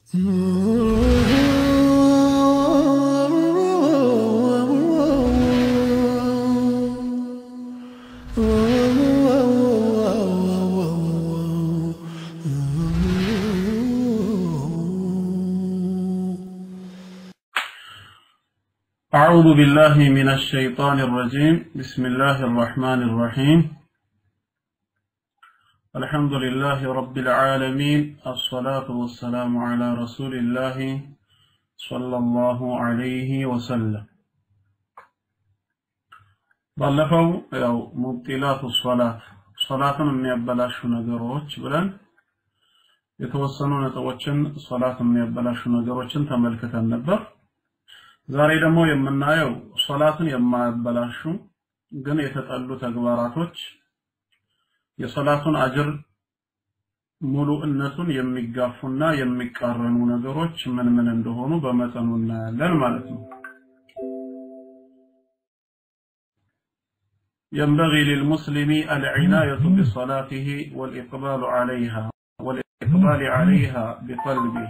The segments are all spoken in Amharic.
أعوذ بالله من الشيطان الرجيم بسم الله الرحمن الرحيم الحمد لله رب العالمين الصلاة والسلام على رسول الله صلى الله عليه وسلم ባለፈው ያው ሙብጢላቱ ሶላት ሶላትን የሚያበላሹ ነገሮች ብለን የተወሰኑ ነጥቦችን ሶላት የሚያበላሹ ነገሮችን ተመልክተን ነበር። ዛሬ ደግሞ የምናየው ሶላትን የማያበላሹ ግን የተጠሉ ተግባራቶች የሶላቱን አጅር ሙሉእነቱን የሚጋፉና የሚቃረኑ ነገሮች ምን ምን እንደሆኑ በመጠኑ እናያለን ማለት ነው። ينبغي للمسلم العناية بصلاته والإقبال عليها والإقبال عليها بقلبه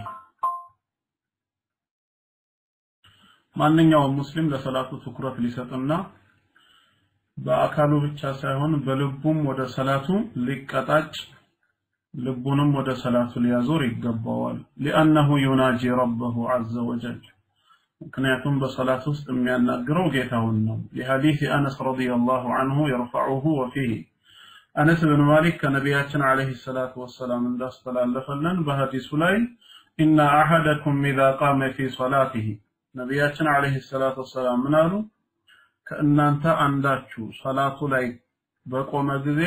ማንኛውም ሙስሊም ለሰላቱ ትኩረት ሊሰጥና በአካሉ ብቻ ሳይሆን በልቡም ወደ ሰላቱ ሊቀጣጭ ልቡንም ወደ ሰላቱ ሊያዞር ይገባዋል ሊአነሁ ዩናጂ ረበሁ ዐዘ ወጀል ምክንያቱም በሰላት ውስጥ የሚያናግረው ጌታውን ነው ሊሐዲስ አነስ ረዲየላሁ ዐንሁ የርፈዑሁ ወፊህ አነስ ብን ማሊክ ከነቢያችን ዓለይሂ ሰላቱ ወሰላም እንዳስተላለፈልን በሐዲሱ ላይ ኢነ አሐደኩም ኢዛ ቃመ ፊ ሰላቲሂ ነቢያችን ዓለይሂ ሰላቱ ወሰላም ምን አሉ? ከእናንተ አንዳችሁ ሰላቱ ላይ በቆመ ጊዜ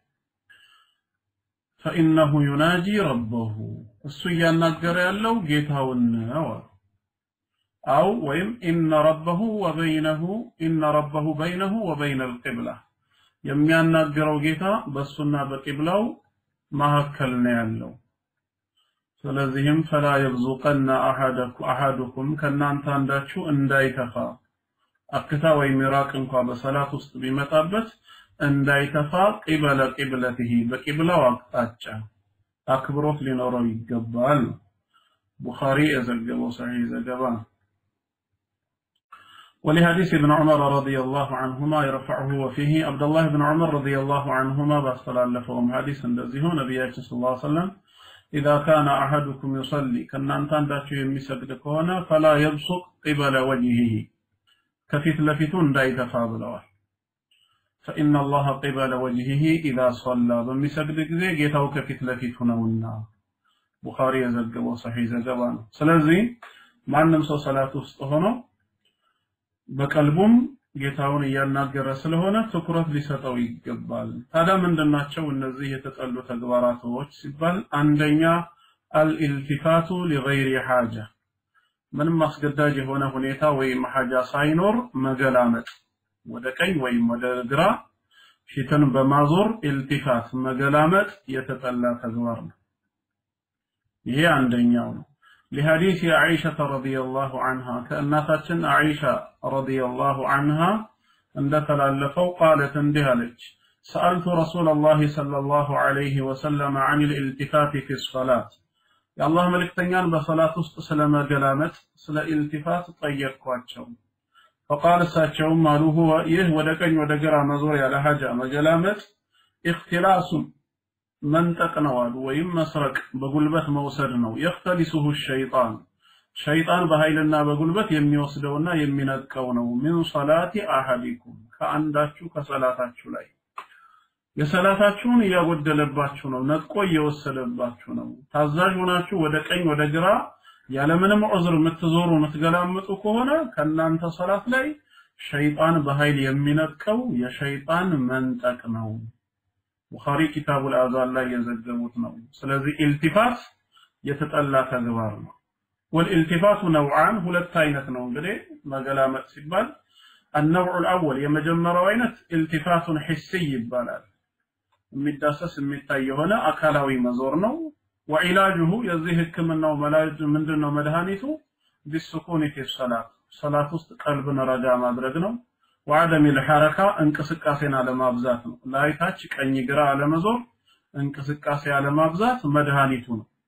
ፈኢነሁ ዩናጂ ረበሁ እሱ እያናገረ ያለው ጌታውን ነው አሉ። አው ወይም ኢነ ረበሁ ወበይነሁ ኢነ ረበሁ በይነሁ ወበይነ አልቂብላ የሚያናገረው ጌታ በእሱና በቂብላው መካከል ነው ያለው። ስለዚህም ፈላ የብዙቀና አሐዱኩም ከእናንተ አንዳችሁ እንዳይተፋ አክታ ወይም ሚራቅ እንኳ በሰላት ውስጥ ቢመጣበት እንዳይተፋ ቂበለ ቂብለትህ በቂብላው አቅጣጫ አክብሮት ሊኖረው ይገባል ነው። ቡኻሪ የዘገበው ሰሒህ ዘገባ ነው። ولحديث ابن عمر رضي الله عنهما يرفعه وفيه عبد الله بن عمر رضي الله عنهما باستلالفهم حديث እንደዚሁ ነቢያችን ሰለላሁ ዐለይሂ ወሰለም إذا كان أحدكم يصلي كنا أنت عندك يمسجد كونا فلا يبصق قبل وجهه كفيت لفتون داي تفاضلوا فإن الله قبل وجهه إذا صلى بمسجد كذي جيتاو كفيت لفتون ونا بخاري يزقب وصحيح زقبان سلزي ما نمسو صلاة وسطهنا بقلبهم ጌታውን እያናገረ ስለሆነ ትኩረት ሊሰጠው ይገባል። ታዲያ ምንድናቸው እነዚህ የተጠሉ ተግባራቶች ሲባል አንደኛ አልኢልቲፋቱ ሊገይሪ ሓጃ ምንም አስገዳጅ የሆነ ሁኔታ ወይም ሓጃ ሳይኖር መገላመጥ ወደ ቀኝ ወይም ወደ ግራ ፊትን በማዞር ኢልቲፋት መገላመጥ የተጠላ ተግባር ነው። ይሄ አንደኛው ነው። لحديث عائشة رضي الله عنها كأناتنا عائشة رضي الله عنها عند تلالفوا قالت اندهلج سألت رسول الله صلى الله عليه وسلم عن الالتفات في الصلاة يا الله ملك تنيان بصلاة سلم جلامت سلا التفات طيب كواتشو فقال ساتشو مالو هو يه ودكن ودقرا مزور على حاجة مجلامت اختلاس መንጠቅ ነው አሉ ወይም መስረቅ በጉልበት መውሰድ ነው የክተሊሱሁ ሸይጣን ሸይጣን በኃይልና በጉልበት የሚወስደውና የሚነጥቀው ነው ሚን ሰላቲ አሐዲኩም ከአንዳችሁ ከሰላታችሁ ላይ የሰላታችሁን እያጎደለባችሁ ነው ነጥቆ እየወሰደባችሁ ነው ታዛዥ ሆናችሁ ወደ ቀኝ ወደ ግራ ያለምንም ዑዝር የምትዞሩ የምትገላምጡ ከሆነ ከእናንተ ሰላት ላይ ሸይጣን በኃይል የሚነጥቀው የሸይጣን መንጠቅ ነው ቡኻሪ ኪታቡል አዛን ላይ የዘገቡት ነው። ስለዚህ ኢልቲፋት የተጠላ ተግባር ነው። ወልኢልቲፋቱ ነውዓን ሁለት አይነት ነው እንግዲህ መገላመጥ ሲባል النوع الأول የመጀመሪያው አይነት ኢልቲፋቱን ሒስይ ይባላል። የሚዳሰስ የሚታይ የሆነ አካላዊ መዞር ነው። ወዒላጅሁ የዚህ ህክምናው መላጅ ምንድነው መድኃኒቱ ቢሱኩን ፊ ሰላት ሰላት ውስጥ ቀልብን ረጋ ማድረግ ነው። ወዐደም ልሐረካ እንቅስቃሴን አለማብዛት ነው። ላይታች ቀኝ ግራ አለመዞር እንቅስቃሴ አለማብዛት መድኃኒቱ ነው።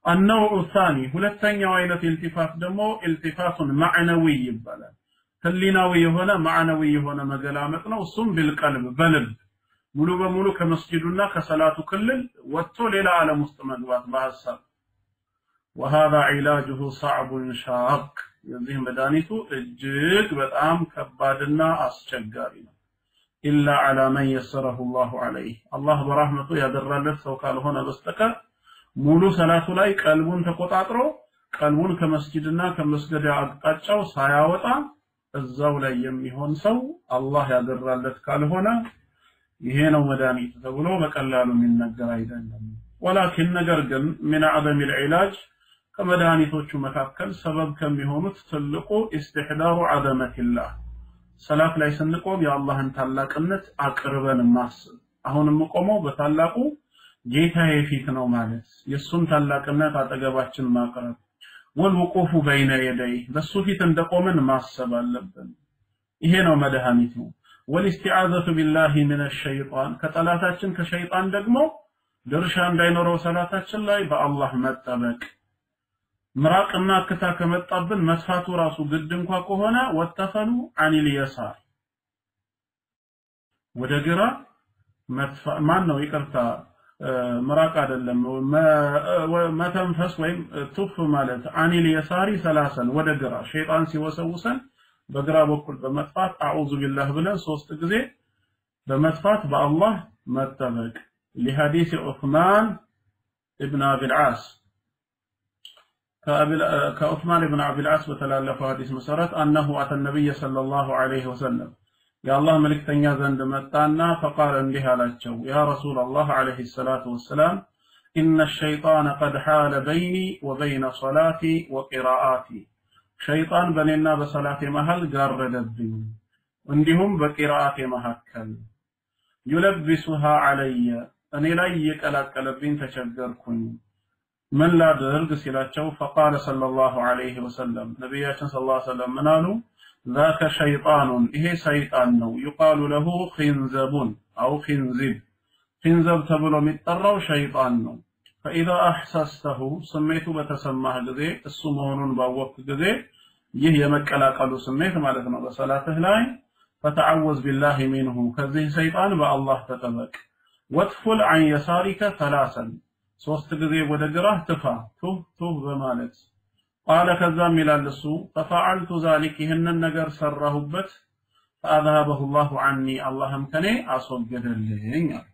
النوع الثاني ሁለተኛው አይነት ኢልቲፋት ደግሞ ኢልቲፋቱን ማዕነዊ ይባላል ህሊናዊ የሆነ ማዕነዊ የሆነ መገላመጥ ነው እሱም ቢልቀልብ በልብ ሙሉ በሙሉ ከመስጂዱና ከሰላቱ ክልል ወጥቶ ሌላ ዓለም ውስጥ መግባት በሐሳብ وهذا علاجه صعب شاق የዚህ መድኃኒቱ እጅግ በጣም ከባድና አስቸጋሪ ነው ኢላ አላ መን የሰረሁ ላሁ ዐለይህ አላህ በራህመቱ ያደራለት ሰው ካልሆነ በስተቀር ሙሉ ሰላቱ ላይ ቀልቡን ተቆጣጥሮ ቀልቡን ከመስጂድና ከመስገድ አቅጣጫው ሳያወጣ እዛው ላይ የሚሆን ሰው አላህ ያደራለት ካልሆነ ይሄ ነው መድኃኒት ተብሎ በቀላሉ የሚነገር አይደለም። ወላኪን ነገር ግን ሚን አዕዘም ልዕላጅ ከመድኃኒቶቹ መካከል ሰበብ ከሚሆኑት ትልቁ ኢስትሕዳሩ ዐዘመቲላህ ሰላት ላይ ስንቆም የአላህን ታላቅነት አቅርበን ማስብ። አሁን የምቆመው በታላቁ ጌታዬ ፊት ነው ማለት የእሱን ታላቅነት አጠገባችን ማቅረብ ወልውቁፉ በይነ የደይ በሱ ፊት እንደቆምን ማሰብ አለብን። ይሄ ነው መድኃኒቱ። ወልስቲዓዘቱ ቢላሂ ምን ሸይጣን ከጠላታችን ከሸይጣን ደግሞ ድርሻ እንዳይኖረው ሰላታችን ላይ በአላህ መጠበቅ ምራቅና እክታ ከመጣብን መስፋቱ ራሱ ግድ እንኳ ከሆነ ወተፈሉ አኒል የሳር ወደ ግራ ማን ነው ይቅርታ ምራቅ አይደለም መተንፈስ ወይም ቱፍ ማለት አኒል የሳሪ ሰላሰን ወደ ግራ ሸይጣን ሲወሰውሰን በግራ በኩል በመጥፋት አዑዙ ቢላህ ብለን ሶስት ጊዜ በመጥፋት በአላህ መጠበቅ لحديث عثمان ابن أبي العاص كعثمان بن عبد العاص بتلالف حديث مسرت أنه أتى النبي صلى الله عليه وسلم يا الله ملك تنيا زند متانا فقال اندها لاتشو يا رسول الله عليه الصلاة والسلام إن الشيطان قد حال بيني وبين صلاتي وقراءاتي شيطان بنينا بصلاة مهل قردبني እንዲሁም በቂራአት መካከል ዩለብሱሃ አለየ እኔ ላይ እየቀላቀለብኝ ተቸገርኩኝ ምን ላድርግ ሲላቸው ፈቃለ ሰለላሁ ዐለይሂ ወሰለም ነቢያችን ሰለላሁ ዐለይሂ ወሰለም ምን አሉ ذاك شيطان ይሄ ሰይጣን ነው يقال له خنزب او خنزب خنزب ተብሎ የሚጠራው ሸይጣን ነው فإذا أحسسته ስሜቱ በተሰማህ ጊዜ እሱ መሆኑን ባወቅክ ጊዜ ይህ የመቀላቀሉ ስሜት ማለት ነው በሰላትህ ላይ ፈተዐወዝ ቢላሂ ሚንሁ ከዚህ ሰይጣን በአላህ ተጠበቅ ወጥፉል አን የሳሪከ ሰላሰን ሶስት ጊዜ ወደ ግራህ ትፋ ቱህ ቱህ በማለት ቃለ ከዛም ይላል እሱ ፈፈዐልቱ ዛሊክ ይህንን ነገር ሰራሁበት ፈአዝሀበሁ ላሁ ዐኒ አላህም ከኔ አስወገደልኝ አለ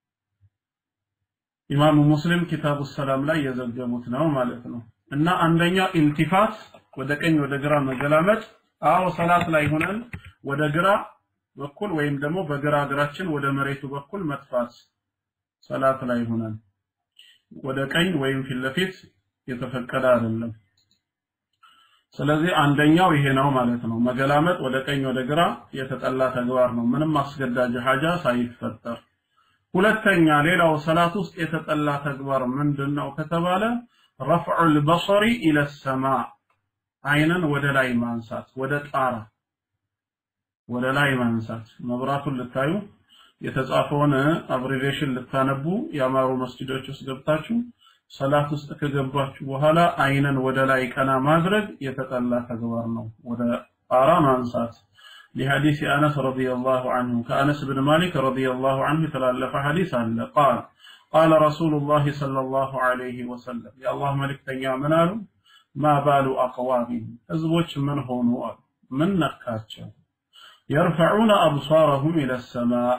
ኢማሙ ሙስሊም ኪታቡ ሰላም ላይ የዘገቡት ነው ማለት ነው እና አንደኛ ኢልቲፋት ወደ ቀኝ ወደ ግራ መገላመጥ አዎ ሰላት ላይ ሆነን ወደ ግራ በኩል ወይም ደግሞ በግራ እግራችን ወደ መሬቱ በኩል መጥፋት ሰላት ላይ ሆነን ወደ ቀኝ ወይም ፊት ለፊት የተፈቀደ አይደለም ስለዚህ አንደኛው ይሄ ነው ማለት ነው መገላመጥ ወደ ቀኝ ወደ ግራ የተጠላ ተግባር ነው ምንም አስገዳጅ ሀጃ ሳይፈጠር ሁለተኛ ሌላው ሰላት ውስጥ የተጠላ ተግባር ምንድነው ከተባለ ረፍዑል በሰሪ ኢለ ሰማ አይንን ወደ ላይ ማንሳት ወደ ጣራ ወደ ላይ ማንሳት መብራቱን ልታዩ የተጻፈውን አብሪቬሽን ልታነቡ ያማሩ መስጂዶች ውስጥ ገብታችሁ ሰላት ውስጥ ከገባችሁ በኋላ አይንን ወደ ላይ ቀና ማድረግ የተጠላ ተግባር ነው ወደ ጣራ ማንሳት لحديث أنس رضي الله عنه كأنس بن مالك رضي الله عنه تلالف حديث عنه قال قال رسول الله صلى الله عليه وسلم يا الله ملك تنيا منالو ما بال أقوام أزوج من هونوا من نكاتشو يرفعون أبصارهم إلى السماء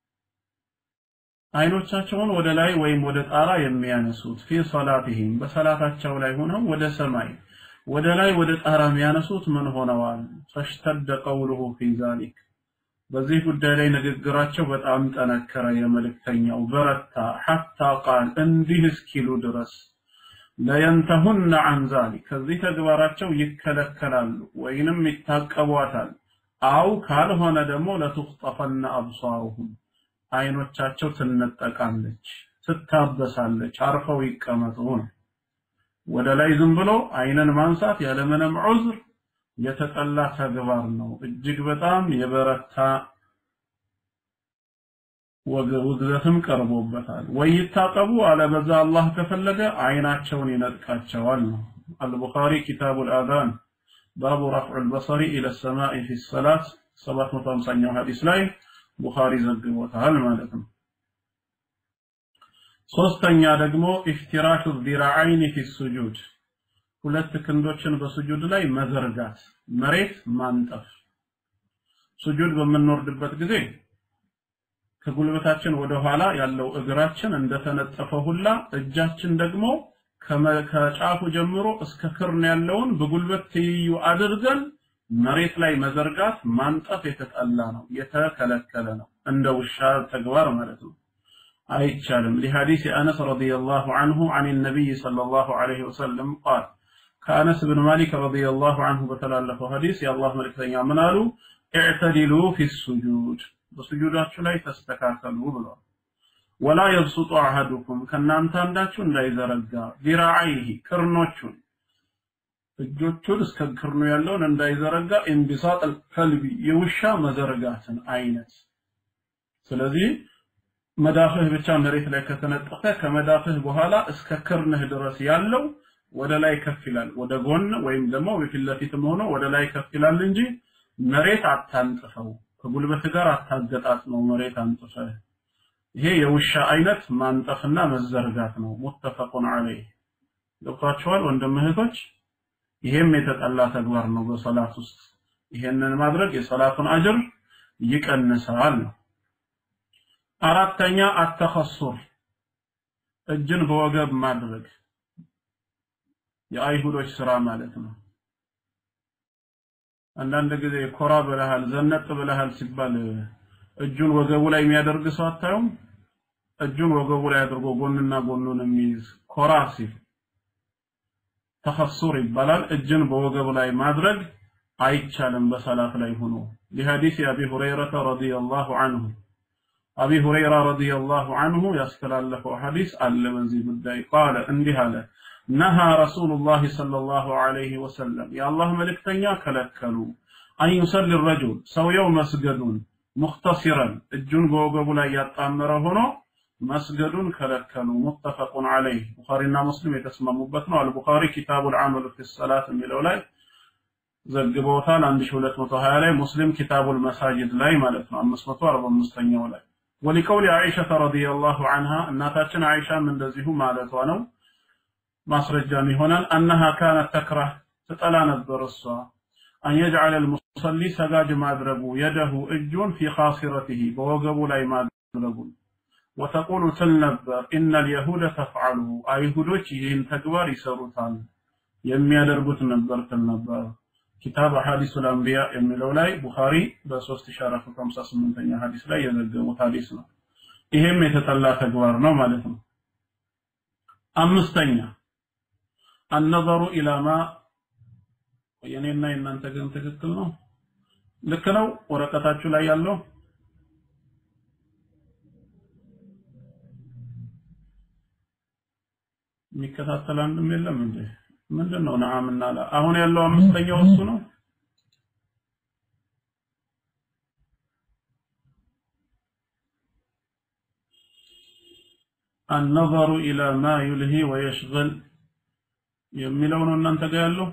አይኖቻቸውን ወደ ላይ ወይም ወደ ጣራ የሚያነሱት ፊ ሶላቲሂም በሰላታቸው ላይ ሆነው ወደ ሰማይ ወደ ላይ ወደ ጣራ የሚያነሱት ምን ሆነዋል ፈሽተደ ቀውሉሁ ፊ ዛሊክ በዚህ ጉዳይ ላይ ንግግራቸው በጣም ጠነከረ የመልእክተኛው በረታ ሐታ ቃል እንዲህ እስኪሉ ድረስ ለየንተሁነ አን ዛሊክ ከዚህ ተግባራቸው ይከለከላሉ ወይንም ይታቀቧታል አው ካልሆነ ደግሞ ለቱኽጠፈነ አብሳሩሁም አይኖቻቸው ትነጠቃለች ትታበሳለች አርፈው ይቀመጡ ነው ወደ ላይ ዝም ብሎ አይንን ማንሳት ያለምንም ዑዝር የተጠላ ተግባር ነው እጅግ በጣም የበረታ ውግዘትም ቀርቦበታል። ወይ ይታጠቡ፣ አለበዛ አላህ ከፈለገ አይናቸውን ይነጥቃቸዋል ነው። አልቡኻሪ ኪታቡል አዛን ባቡ ረፍዑል በሰሪ ኢለ ሰማኢ ፊ ሰላት 750ኛው ሐዲስ ላይ ቡኻሪ ዘግቦታል ማለት ነው። ሶስተኛ ደግሞ ኢፍቲራሹ ዚራዐይኒ ፊ ሱጁድ ሁለት ክንዶችን በሱጁድ ላይ መዘርጋት፣ መሬት ማንጠፍ። ሱጁድ በምንወርድበት ጊዜ ከጉልበታችን ወደ ኋላ ያለው እግራችን እንደተነጠፈ ሁላ እጃችን ደግሞ ከጫፉ ጀምሮ እስከ ክርን ያለውን በጉልበት ትይዩ አድርገን መሬት ላይ መዘርጋት ማንጠፍ የተጠላ ነው፣ የተከለከለ ነው። እንደ ውሻ ተግባር ማለት ነው። አይቻልም። لحديث أنس رضي الله عنه عن النبي صلى الله عليه وسلم قال ከአነስ ብን ማሊክ ረዲየላሁ ዐንሁ በተላለፈው ሐዲስ የአላህ መልእክተኛ ምን አሉ? ኢዕተዲሉ ፊ ሱጁድ በሱጁዳችሁ ላይ ተስተካከሉ ብሏል። ወላ የብሱጡ አሐዱኩም ከእናንተ አንዳችሁ እንዳይዘረጋ ዚራዐይሂ ክርኖቹን እጆቹን እስከ ክርኑ ያለውን እንዳይዘረጋ ኢንቢሳጥ ከልቢ የውሻ መዘርጋትን አይነት ስለዚህ መዳፍህ ብቻ መሬት ላይ ከተነጠፈ ከመዳፍህ በኋላ እስከ ክርንህ ድረስ ያለው ወደ ላይ ከፍ ይላል። ወደ ጎን ወይም ደግሞ በፊት ለፊትም ሆኖ ወደ ላይ ከፍ ይላል እንጂ መሬት አታንጥፈው፣ ከጉልበት ጋር አታገጣጥመው መሬት አንጥፈህ። ይሄ የውሻ አይነት ማንጠፍና መዘርጋት ነው። ሙተፈቁን ዐለይህ ገብቷችኋል ወንድም እህቶች? ይሄም የተጠላ ተግባር ነው በሰላት ውስጥ። ይሄንን ማድረግ የሰላቱን አጅር ይቀንሳል ነው። አራተኛ አተኸሱር እጅን በወገብ ማድረግ የአይሁዶች ስራ ማለት ነው። አንዳንድ ጊዜ ኮራ ብለሃል፣ ዘነጥ ብለሃል ሲባል እጁን ወገቡ ላይ የሚያደርግ ሰው አታዩም? እጁን ወገቡ ላይ አድርጎ ጎንና ጎኑን የሚይዝ ኮራ ሲል ተኸሱር ይባላል። እጅን በወገብ ላይ ማድረግ አይቻልም በሰላት ላይ ሆኖ لحديث أبي هريرة رضي الله عنه አቢ ሁረይራ ረዲየላሁ አንሁ ያስተላለፈው ሐዲስ አለ በዚህ ጉዳይ ቃለ እንዲህ አለ ነሃ ረሱሉላህ ሰለላሁ ዐለይሂ ወሰለም የአላህ መልእክተኛ ከለከሉ አን ዩሰሊ ረጁል ሰውየው መስገዱን ሙኽተሲረን እጁን በወገቡ ላይ ያጣመረ ሆኖ መስገዱን ከለከሉ ሙተፈቁን ዐለይህ ቡኻሪና ሙስሊም የተስማሙበት ነው አልቡኻሪ ኪታቡል ዐመል ፊ ሰላት የሚለው ላይ ዘግበውታል 1220 ላይ ሙስሊም ኪታቡል መሳጅድ ላይ ማለት ነው 545ኛው ላይ ወሊቀውሊ አይሸተ ረዲየላሁ ዐንሃ እናታችን አይሻም እንደዚሁ ማለቷ ነው ማስረጃም ይሆናል አነሃ ካነት ተክራህ ትጠላ ነበር እሷ አን የጅዐለ ልሙሰሊ ሰጋጅ ማድረጉ የደሁ እጁን ፊ ኻሲረቲሂ በወገቡ ላይ ማድረጉን ወተቁሉ ትል ነበር ኢነ ልየሁደ ተፍዐሉ አይሁዶች ይህን ተግባር ይሰሩታል የሚያደርጉት ነበር ትል ነበር ኪታብ አሐዲሱል አንቢያ የሚለው ላይ ቡኻሪ በ3458ኛ ሐዲስ ላይ የዘገቡት ሐዲስ ነው። ይሄም የተጠላ ተግባር ነው ማለት ነው። አምስተኛ አነዘሩ ኢላማ የኔና የእናንተ ግን ትክክል ነው። ልክ ነው። ወረቀታችሁ ላይ ያለው የሚከታተል አንድም የለም እንዴ? ምንድን ነው ነዓምና ላ? አሁን ያለው አምስተኛው እሱ ነው። النظر إلى ما يلهي ويشغل የሚለው ነው እናንተ ጋር ያለው።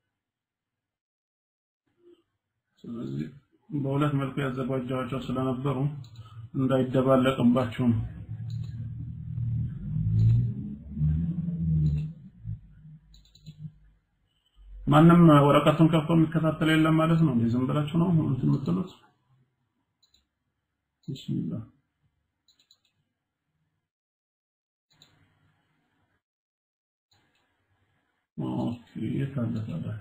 ስለዚህ በሁለት መልኩ ያዘጋጃቸው ስለነበሩ እንዳይደባለቅባችሁም ማንም ወረቀቱን ከፍቶ የሚከታተል የለም ማለት ነው። እንዴ ዝም ብላችሁ ነው እንትን የምትሉት? ቢስሚላህ ኦኬ የት አለ ታዲያ?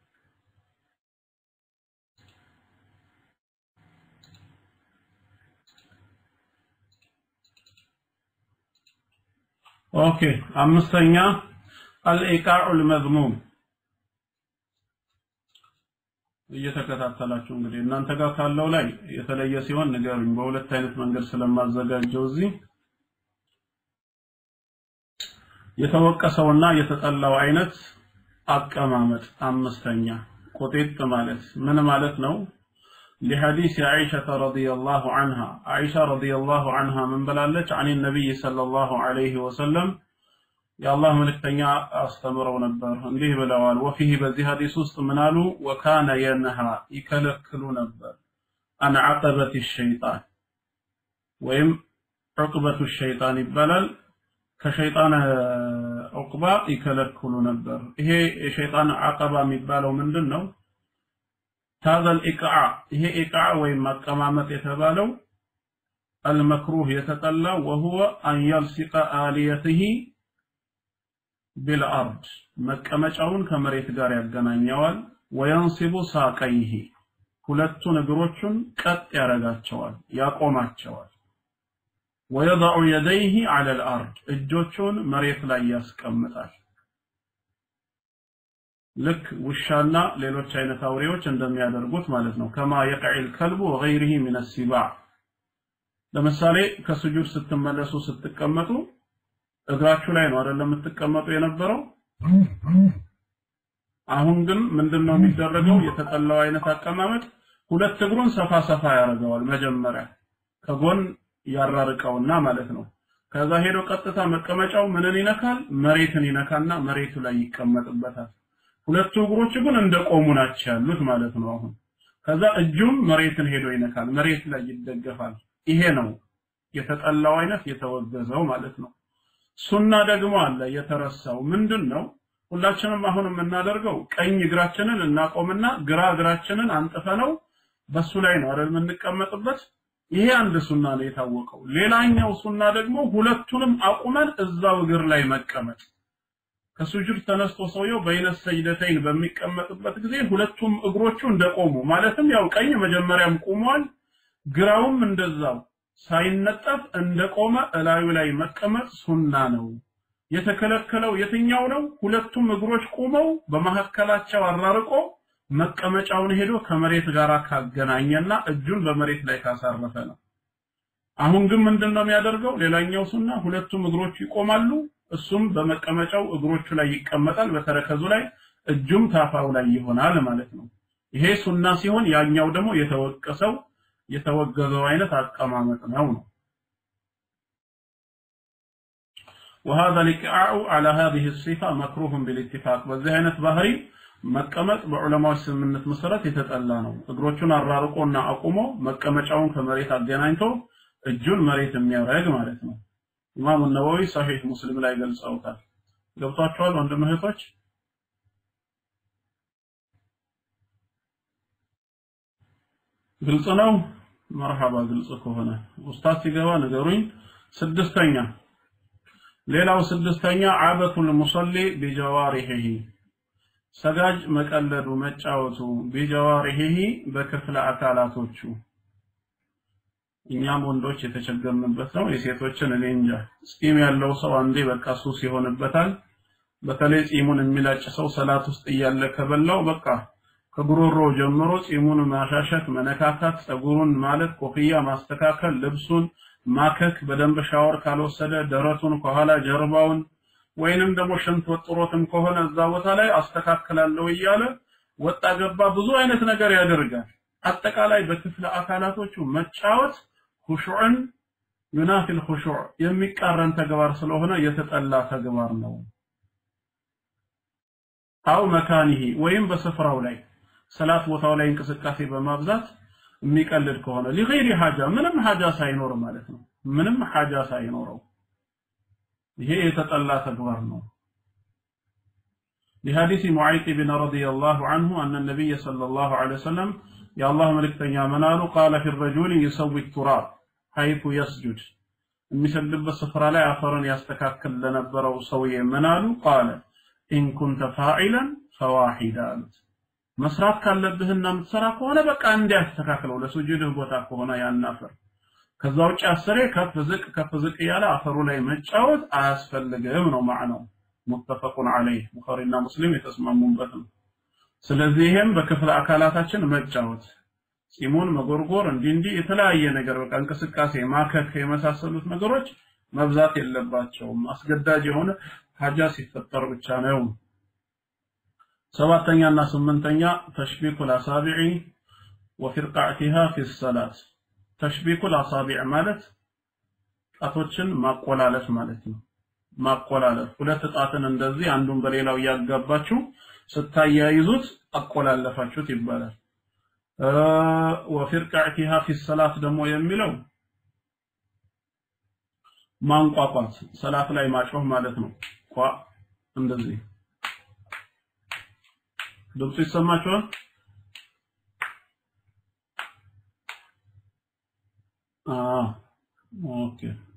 ኦኬ አምስተኛ አልኢቃዑል መዝሙም እየተከታተላችሁ እንግዲህ እናንተ ጋር ካለው ላይ የተለየ ሲሆን ንገሩኝ። በሁለት አይነት መንገድ ስለማዘጋጀው እዚህ የተወቀሰውና የተጠላው አይነት አቀማመጥ አምስተኛ ቁጤጥ ማለት ምን ማለት ነው? لحديث عائشة رضي الله عنها عائشة رضي الله عنها من بلالج عن النبي صلى الله عليه وسلم يا الله ملكتنيا أستمروا نبر انده بلوال وفيه بذي حديث وسط منالو وكان ينهى يكلكلو نبر عن عقبة الشيطان ويم عقبة الشيطان بلال ከሸይጣን ዑቅባ ይከለክሉ ነበር። ይሄ የሸይጣን አቀባ የሚባለው ምንድን ነው? ታዘል ኢቅዓ ይሄ ኢቅዓ ወይም ማቀማመጥ የተባለው አልመክሩህ የተጠላ ወሁወ አን የልሲቀ አልየትህ ቢልአርድ መቀመጫውን ከመሬት ጋር ያገናኘዋል። ወየንሲቡ ሳቀይህ ሁለቱን እግሮቹን ቀጥ ያደርጋቸዋል፣ ያቆማቸዋል። ወየضع يديه على الأرض እጆቹን መሬት ላይ ያስቀምጣል። ልክ ውሻና ሌሎች አይነት አውሬዎች እንደሚያደርጉት ማለት ነው። ከማ የቅዒል ከልቡ ወገይሪሂ ሚነ ሲባዕ። ለምሳሌ ከስጁድ ስትመለሱ ስትቀመጡ እግራችሁ ላይ ነው አይደለም የምትቀመጡ የነበረው። አሁን ግን ምንድነው የሚደረገው? የተጠላው አይነት አቀማመጥ ሁለት እግሩን ሰፋ ሰፋ ያደርገዋል መጀመሪያ ከጎን ያራርቀውና ማለት ነው። ከዛ ሄዶ ቀጥታ መቀመጫው ምንን ይነካል? መሬትን ይነካና መሬቱ ላይ ይቀመጥበታል። ሁለቱ እግሮች ግን እንደቆሙ ናቸው ያሉት ማለት ነው። አሁን ከዛ እጁም መሬትን ሄዶ ይነካል፣ መሬት ላይ ይደገፋል። ይሄ ነው የተጠላው አይነት የተወገዘው ማለት ነው። ሱና ደግሞ አለ የተረሳው ምንድን ነው? ሁላችንም አሁን የምናደርገው ቀኝ እግራችንን እናቆምና ግራ እግራችንን አንጥፈነው በሱ ላይ ነው አይደል የምንቀመጥበት ይሄ አንድ ሱና ነው የታወቀው። ሌላኛው ሱና ደግሞ ሁለቱንም አቁመን እዛው እግር ላይ መቀመጥ። ከሱጁድ ተነስቶ ሰውየው በይነ ሰጅደተይን በሚቀመጥበት ጊዜ ሁለቱም እግሮቹ እንደቆሙ ማለትም ያው ቀኝ መጀመሪያም ቆሟል፣ ግራውም እንደዛው ሳይነጠፍ እንደቆመ እላዩ ላይ መቀመጥ ሱና ነው። የተከለከለው የትኛው ነው? ሁለቱም እግሮች ቆመው በመካከላቸው አራርቆ መቀመጫውን ሄዶ ከመሬት ጋር ካገናኘና እጁን በመሬት ላይ ካሳረፈ ነው። አሁን ግን ምንድነው የሚያደርገው? ሌላኛው ሱና ሁለቱም እግሮቹ ይቆማሉ፣ እሱም በመቀመጫው እግሮቹ ላይ ይቀመጣል፣ በተረከዙ ላይ እጁም ታፋው ላይ ይሆናል ማለት ነው። ይሄ ሱና ሲሆን ያኛው ደግሞ የተወቀሰው የተወገዘው አይነት አቀማመጥ ነው ነው وهذا الإقعاء على هذه الصفة مكروه بالاتفاق በዚህ አይነት ባህሪ መቀመጥ በዑለማዎች ስምምነት መሰረት የተጠላ ነው። እግሮቹን አራርቆና አቁሞ መቀመጫውን ከመሬት አገናኝቶ እጁን መሬት የሚያደርግ ማለት ነው። ኢማሙ ነወዊ ሰሒህ ሙስሊም ላይ ገልጸውታል። ገብቷቸዋል ወንድም እህቶች? ግልጽ ነው። መርሐባ ግልጽ ከሆነ ኡስታዝ ሲገባ ንገሩኝ። ስድስተኛ ሌላው ስድስተኛ አበቱል ሙሰሊ ቢጀዋሪሂ ሰጋጅ መቀለዱ መጫወቱ ቢጀዋሪሂ በክፍለ አካላቶቹ እኛም ወንዶች የተቸገርንበት ነው። የሴቶችን እኔ እንጃ። ጺም ያለው ሰው አንዴ በቃ ሱስ ይሆንበታል። በተለይ ጺሙን የሚላጭ ሰው ሰላት ውስጥ እያለ ከበላው በቃ ከጉሮሮ ጀምሮ ጺሙን ማሻሸት፣ መነካካት፣ ጸጉሩን ማለት ኮፍያ ማስተካከል፣ ልብሱን ማከክ፣ በደንብ ሻወር ካልወሰደ ደረቱን ከኋላ ጀርባውን ወይንም ደግሞ ሽንት ወጥሮትም ከሆነ እዛ ቦታ ላይ አስተካክላለሁ እያለ ወጣ ገባ ብዙ አይነት ነገር ያደርጋል። አጠቃላይ በክፍለ አካላቶቹ መጫወት ሁሹዕን ዩናፊል ሁሹዕ የሚቃረን ተግባር ስለሆነ የተጠላ ተግባር ነው። አው መካኒሂ ወይም በስፍራው ላይ ሰላት ቦታው ላይ እንቅስቃሴ በማብዛት የሚቀልድ ከሆነ ሊገይሪ ሐጃ ምንም ሐጃ ሳይኖር ማለት ነው። ምንም ሐጃ ሳይኖረው ይሄ የተጠላ ተግባር ነው። لحديث معيط بن رضي الله عنه أن النبي صلى الله عليه وسلم يا الله ملك تنيا منالو قال في الرجل يسوي التراب حيث يسجد የሚሰግድበት ስፍራ ላይ አፈርን ያስተካክል ለነበረው ሰውዬ ምናሉ ቃለ ኢን ኩንተ ፋዒለን ፈዋሂዳ አሉት መስራት ካለብህና የምትሰራ ከሆነ በቃ እንዲያስተካክለው ለሱጁድህ ቦታ ከሆነ ያን አፈር ከዛ ውጭ አስሬ ከፍ ዝቅ ከፍ ዝቅ እያለ አፈሩ ላይ መጫወት አያስፈልግም ነው ማዕናው ሙተፈቁን ዐለይህ ቡኻሪና ሙስሊም የተስማሙበት ነው ስለዚህ ይሄም በክፍለ አካላታችን መጫወት ጺሙን መጎርጎር እንዲህ እንዲህ የተለያየ ነገር በቃ እንቅስቃሴ ማከክ የመሳሰሉት ነገሮች መብዛት የለባቸውም አስገዳጅ የሆነ ሀጃ ሲፈጠር ብቻ ነው ሰባተኛና ስምንተኛ ተሽቢኩል አሳቢዒ ወፊርቃዕቲሃ ፊ ሰላት ተሽቢኩል አሳቢዕ ማለት ጣቶችን ማቆላለፍ ማለት ነው። ማቆላለፍ ሁለት ጣትን እንደዚህ አንዱን በሌላው እያጋባችሁ ስታያይዙት አቆላለፋችሁት ይባላል። ወፊርቃዕቲሃ ፊ ሰላት ደግሞ የሚለው ማንቋቋት ሰላት ላይ ማጮህ ማለት ነው። ቋ እንደዚህ ድምፁ ይሰማችኋል? አዎ ኦኬ።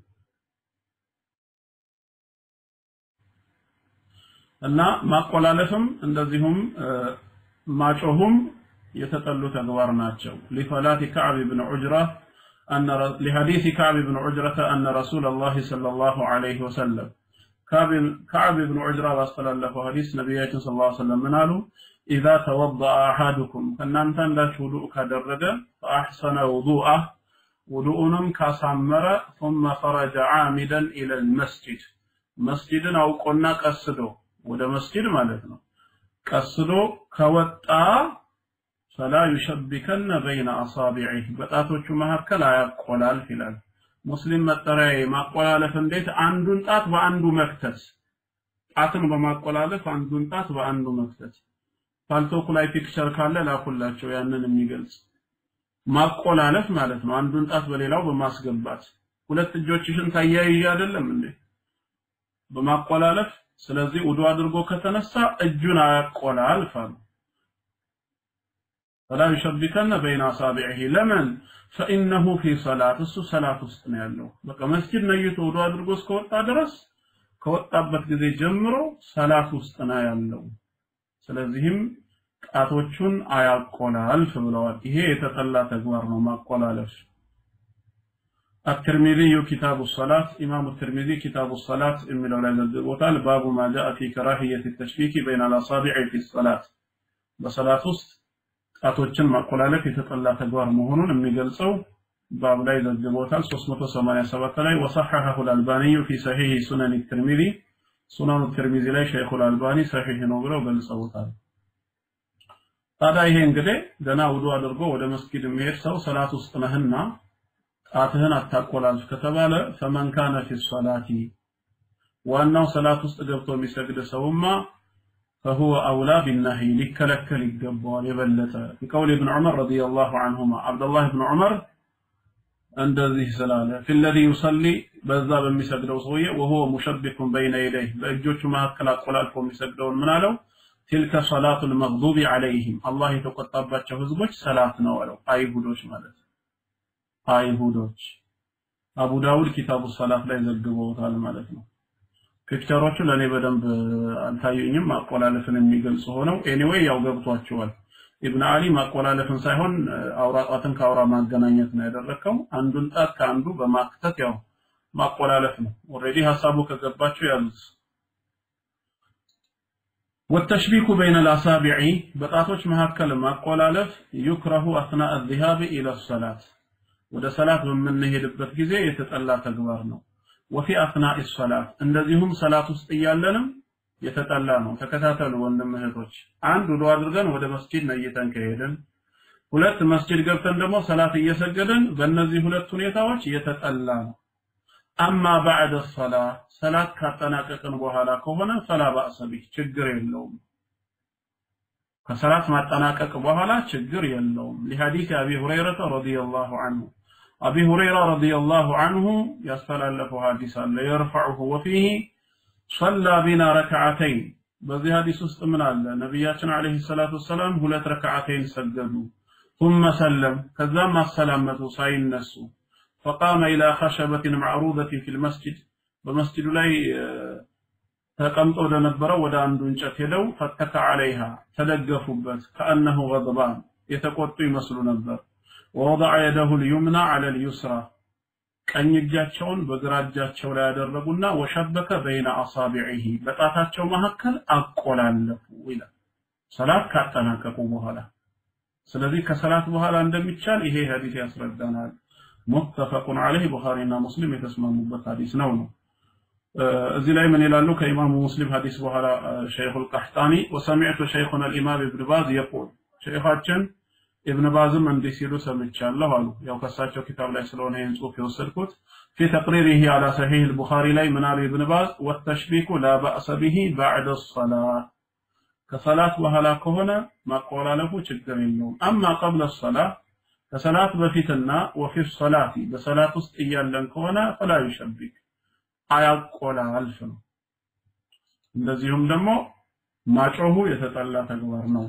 እና ማቆላለፍም እንደዚሁም ማጮሁም የተጠሉ ተግባር ናቸው። ሊፈላት ከዕብ ብን ዑጅራ أن لحديث كعب بن عجرة أن رسول الله صلى الله عليه وسلم كعب كعب بن عجرة وصل له حديث نبينا صلى الله عليه وسلم من قالوا إذا توضأ أحدكم فأن أنت لا وضوء كدرج فأحسن وضوءه وضوءنم كسمر ثم خرج عامدا إلى المسجد مسجد أو قلنا قصدو وده مسجد مالتنا قصدو كوتا ፈላ ዩሸቢከነ በይነ አሳቢዒህ በጣቶቹ መካከል አያቆላልፍ ይላል። ሙስሊም መጠሪያ ማቆላለፍ እንዴት? አንዱን ጣት በአንዱ መክተት፣ ጣትን በማቆላለፍ አንዱን ጣት በአንዱ መክተት። ፓልቶኩ ላይ ፒክቸር ካለ ላኩላቸው ያንን የሚገልጽ ማቆላለፍ ማለት ነው። አንዱን ጣት በሌላው በማስገባት ሁለት እጆችሽን ታያይዥ አይደለም እንዴ? በማቆላለፍ ስለዚህ ውዱ አድርጎ ከተነሳ እጁን አያቆላልፍ አሉ። فلا يشبكن بين أصابعه لمن فإنه في صلاة እሱ ሰላት ውስጥ ነው ያለው በቃ መስጂድ ነይቶ ወዶ አድርጎ እስከወጣ ድረስ ከወጣበት ጊዜ ጀምሮ ሰላት ውስጥ ነው ያለው ስለዚህም ጣቶቹን አያቆላልፍ ብለዋል ይሄ የተጠላ ተግባር ነው ማቆላለፍ الترمذي كتاب الصلاة إمام الترمذي كتاب الصلاة من أولاد الدبوتال باب ما جاء في كراهية التشبيك بين الأصابع في الصلاة بصلاة وسط ጣቶችን ማቆላለፍ የተጠላ ተግባር መሆኑን የሚገልጸው ባብ ላይ ዘግቦታል 387 ላይ ወሰሐሐሁ አልአልባኒዩ ፊ ሰሒህ ሱነን ትርሚዚ ሱነኑ ትርሚዚ ላይ ሸይኹ አልአልባኒ ሰሒህ ነው ብለው ገልጸውታል። ታዲያ ይሄ እንግዲህ ገና ውዱ አድርጎ ወደ መስጊድ የሚሄድ ሰው ሰላት ውስጥ ነህና ጣትህን አታቆላልፍ ከተባለ ፈመን ካነ ፊ ሰላቲ ዋናው ሰላት ውስጥ ገብቶ የሚሰግድ ሰውማ فهو أولى بالنهي لكلكل الجبار يبلت بقول ابن عمر رضي الله عنهما عبد الله بن عمر عند ذي سلالة في الذي يصلي بذاب المسجدው ሰውዬ وهو مشبك بين يديه በእጆቹ መካከል አቆላልፎ የሚሰግደውን ምን አለው تلك صلاة المغضوب عليهم الله የተቆጣባቸው ህዝቦች ሰላት ነው አለው አይሁዶች ማለት አይሁዶች አቡ ዳውድ ኪታቡ ሰላት ላይ ዘግበውታል ማለት ነው ፒክቸሮቹ ለኔ በደንብ አልታዩኝም ማቆላለፍን የሚገልጹ ሆነው ኤኒዌይ ያው ገብቷቸዋል ኢብን አሊ ማቆላለፍን ሳይሆን አውራ ጣትን ከአውራ ማገናኘት ነው ያደረከው አንዱን ጣት ከአንዱ በማክተት ያው ማቆላለፍ ነው ኦሬዲ ሐሳቡ ከገባቸው ያሉት والتشبيك بين الأصابع بطاطوش مهكل ማቆላለፍ يكره أثناء الذهاب إلى الصلاة ወደ ሰላት በምንሄድበት ጊዜ የተጠላ ተግባር ነው ወፊ አስናኢ ሰላት እንደዚሁም ሰላት ውስጥ እያለንም የተጠላ ነው። ተከታተሉ ወንድም እህቶች። አንድ ውዱ አድርገን ወደ መስጂድ ነይተን ከሄድን፣ ሁለት መስጂድ ገብተን ደግሞ ሰላት እየሰገድን በእነዚህ ሁለት ሁኔታዎች የተጠላ ነው። አማ ባዕደ ሰላ ሰላት ካጠናቀቅን በኋላ ከሆነ ፈላ ባእሰ ቢህ ችግር የለውም። ከሰላት ማጠናቀቅ በኋላ ችግር የለውም። ሊሐዲስ አቢ ሁረይረተ ረዲየላሁ ዐንሁ አቢ ሁረይራ ረዲየላሁ ዐንሁ ያስተላለፈው ሐዲስ አለ የርፈዑሁ ወፊህ ሰላ ቢና ረክዓተይን በዚህ ሐዲስ ውስጥ ምን አለ ነቢያችን አለይሂ ሰላቱ ወሰላም ሁለት ረክዓተይን ሰገዱ ثم سلم ከዛም አሰላመቱ ሳይነሱ فقام إلى خشبة معروضة في المسجد በመስጂዱ ላይ ተቀምጦ ወደ ነበረው ወደ አንዱ እንጨት ሄደው ፈተከ አለይሃ ተደገፉበት ከአነሁ ገضባን የተቆጡ ይመስሉ ነበር ወወضع يده اليمنى على اليسرى ቀኝ እጃቸውን በግራ እጃቸው ላይ ያደረጉና ወሸበከ በይነ አሳቢዒሂ በጣታቸው መካከል አቆላለፉ ይላል ሰላት ካጠናቀቁ በኋላ ስለዚህ ከሰላት በኋላ እንደሚቻል ይሄ ሐዲስ ያስረዳናል ሙተፈቁን ዐለይህ ቡኻሪና ሙስሊም የተስማሙበት ሐዲስ ነው ነው እዚህ ላይ ምን ይላሉ ከኢማሙ ሙስሊም ሐዲስ በኋላ ሸይኹል ቀህጣኒ ወሰሚዕቱ ሸይኹና አልኢማም ኢብን ባዝ የቁል ሸይኻችን ኢብን ባዝም እንዲህ ሲሉ ሰምቻለሁ አሉ። ያው ከሳቸው ኪታብ ላይ ስለሆነ ይህን ጽሑፍ የወሰድኩት ፊ ተቅሪሪህ አላ ሰሒህ አልቡኻሪ ላይ ምን አሉ ኢብን ባዝ ወተሽቢኩ ላ በእሰ ቢሂ ባዕደ ሰላት ከሰላት በኋላ ከሆነ ማቆላለፉ ችግር የለውም። አማ ቀብለ ሰላት ከሰላት በፊትና ወፊ ሰላቲ በሰላት ውስጥ እያለን ከሆነ ፈላ ዩሸቢክ አያቆላልፍ ነው። እንደዚሁም ደግሞ ማጮሁ የተጠላ ተግባር ነው።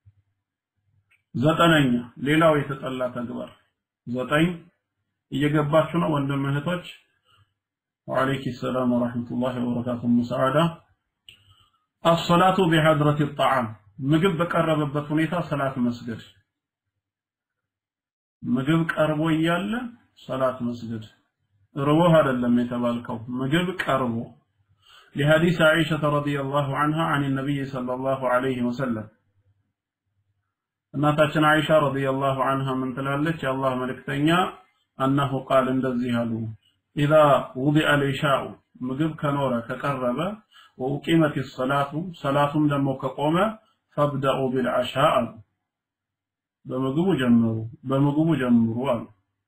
ዘጠነኛ ሌላው የተጠላ ተግባር ዘጠኝ እየገባችሁ ነው ወንድም እህቶች ወአለይኪ ሰላም ወራህመቱላሂ ወበረካቱ ሙሰዓዳ አሰላቱ ቢሐድረት ጣዓም ምግብ በቀረበበት ሁኔታ ሰላት መስገድ ምግብ ቀርቦ እያለ ሰላት መስገድ ርቦህ አይደለም የተባልከው ምግብ ቀርቦ لحديث عائشة رضي الله عنها عن النبي صلى الله عليه وسلم እናታችን አይሻ ረዲየላሁ ዐንሃ ምን ትላለች? የአላህ መልእክተኛ አነሁ ቃል እንደዚህ አሉ። ኢዛ ውዲዐ ልኢሻኡ ምግብ ከኖረ ከቀረበ ወኡቂመት ሰላቱ ሰላቱም ደግሞ ከቆመ ፈብደኡ ቢልዓሻ አሉ። በምግቡ ጀምሩ በምግቡ ጀምሩ አሉ።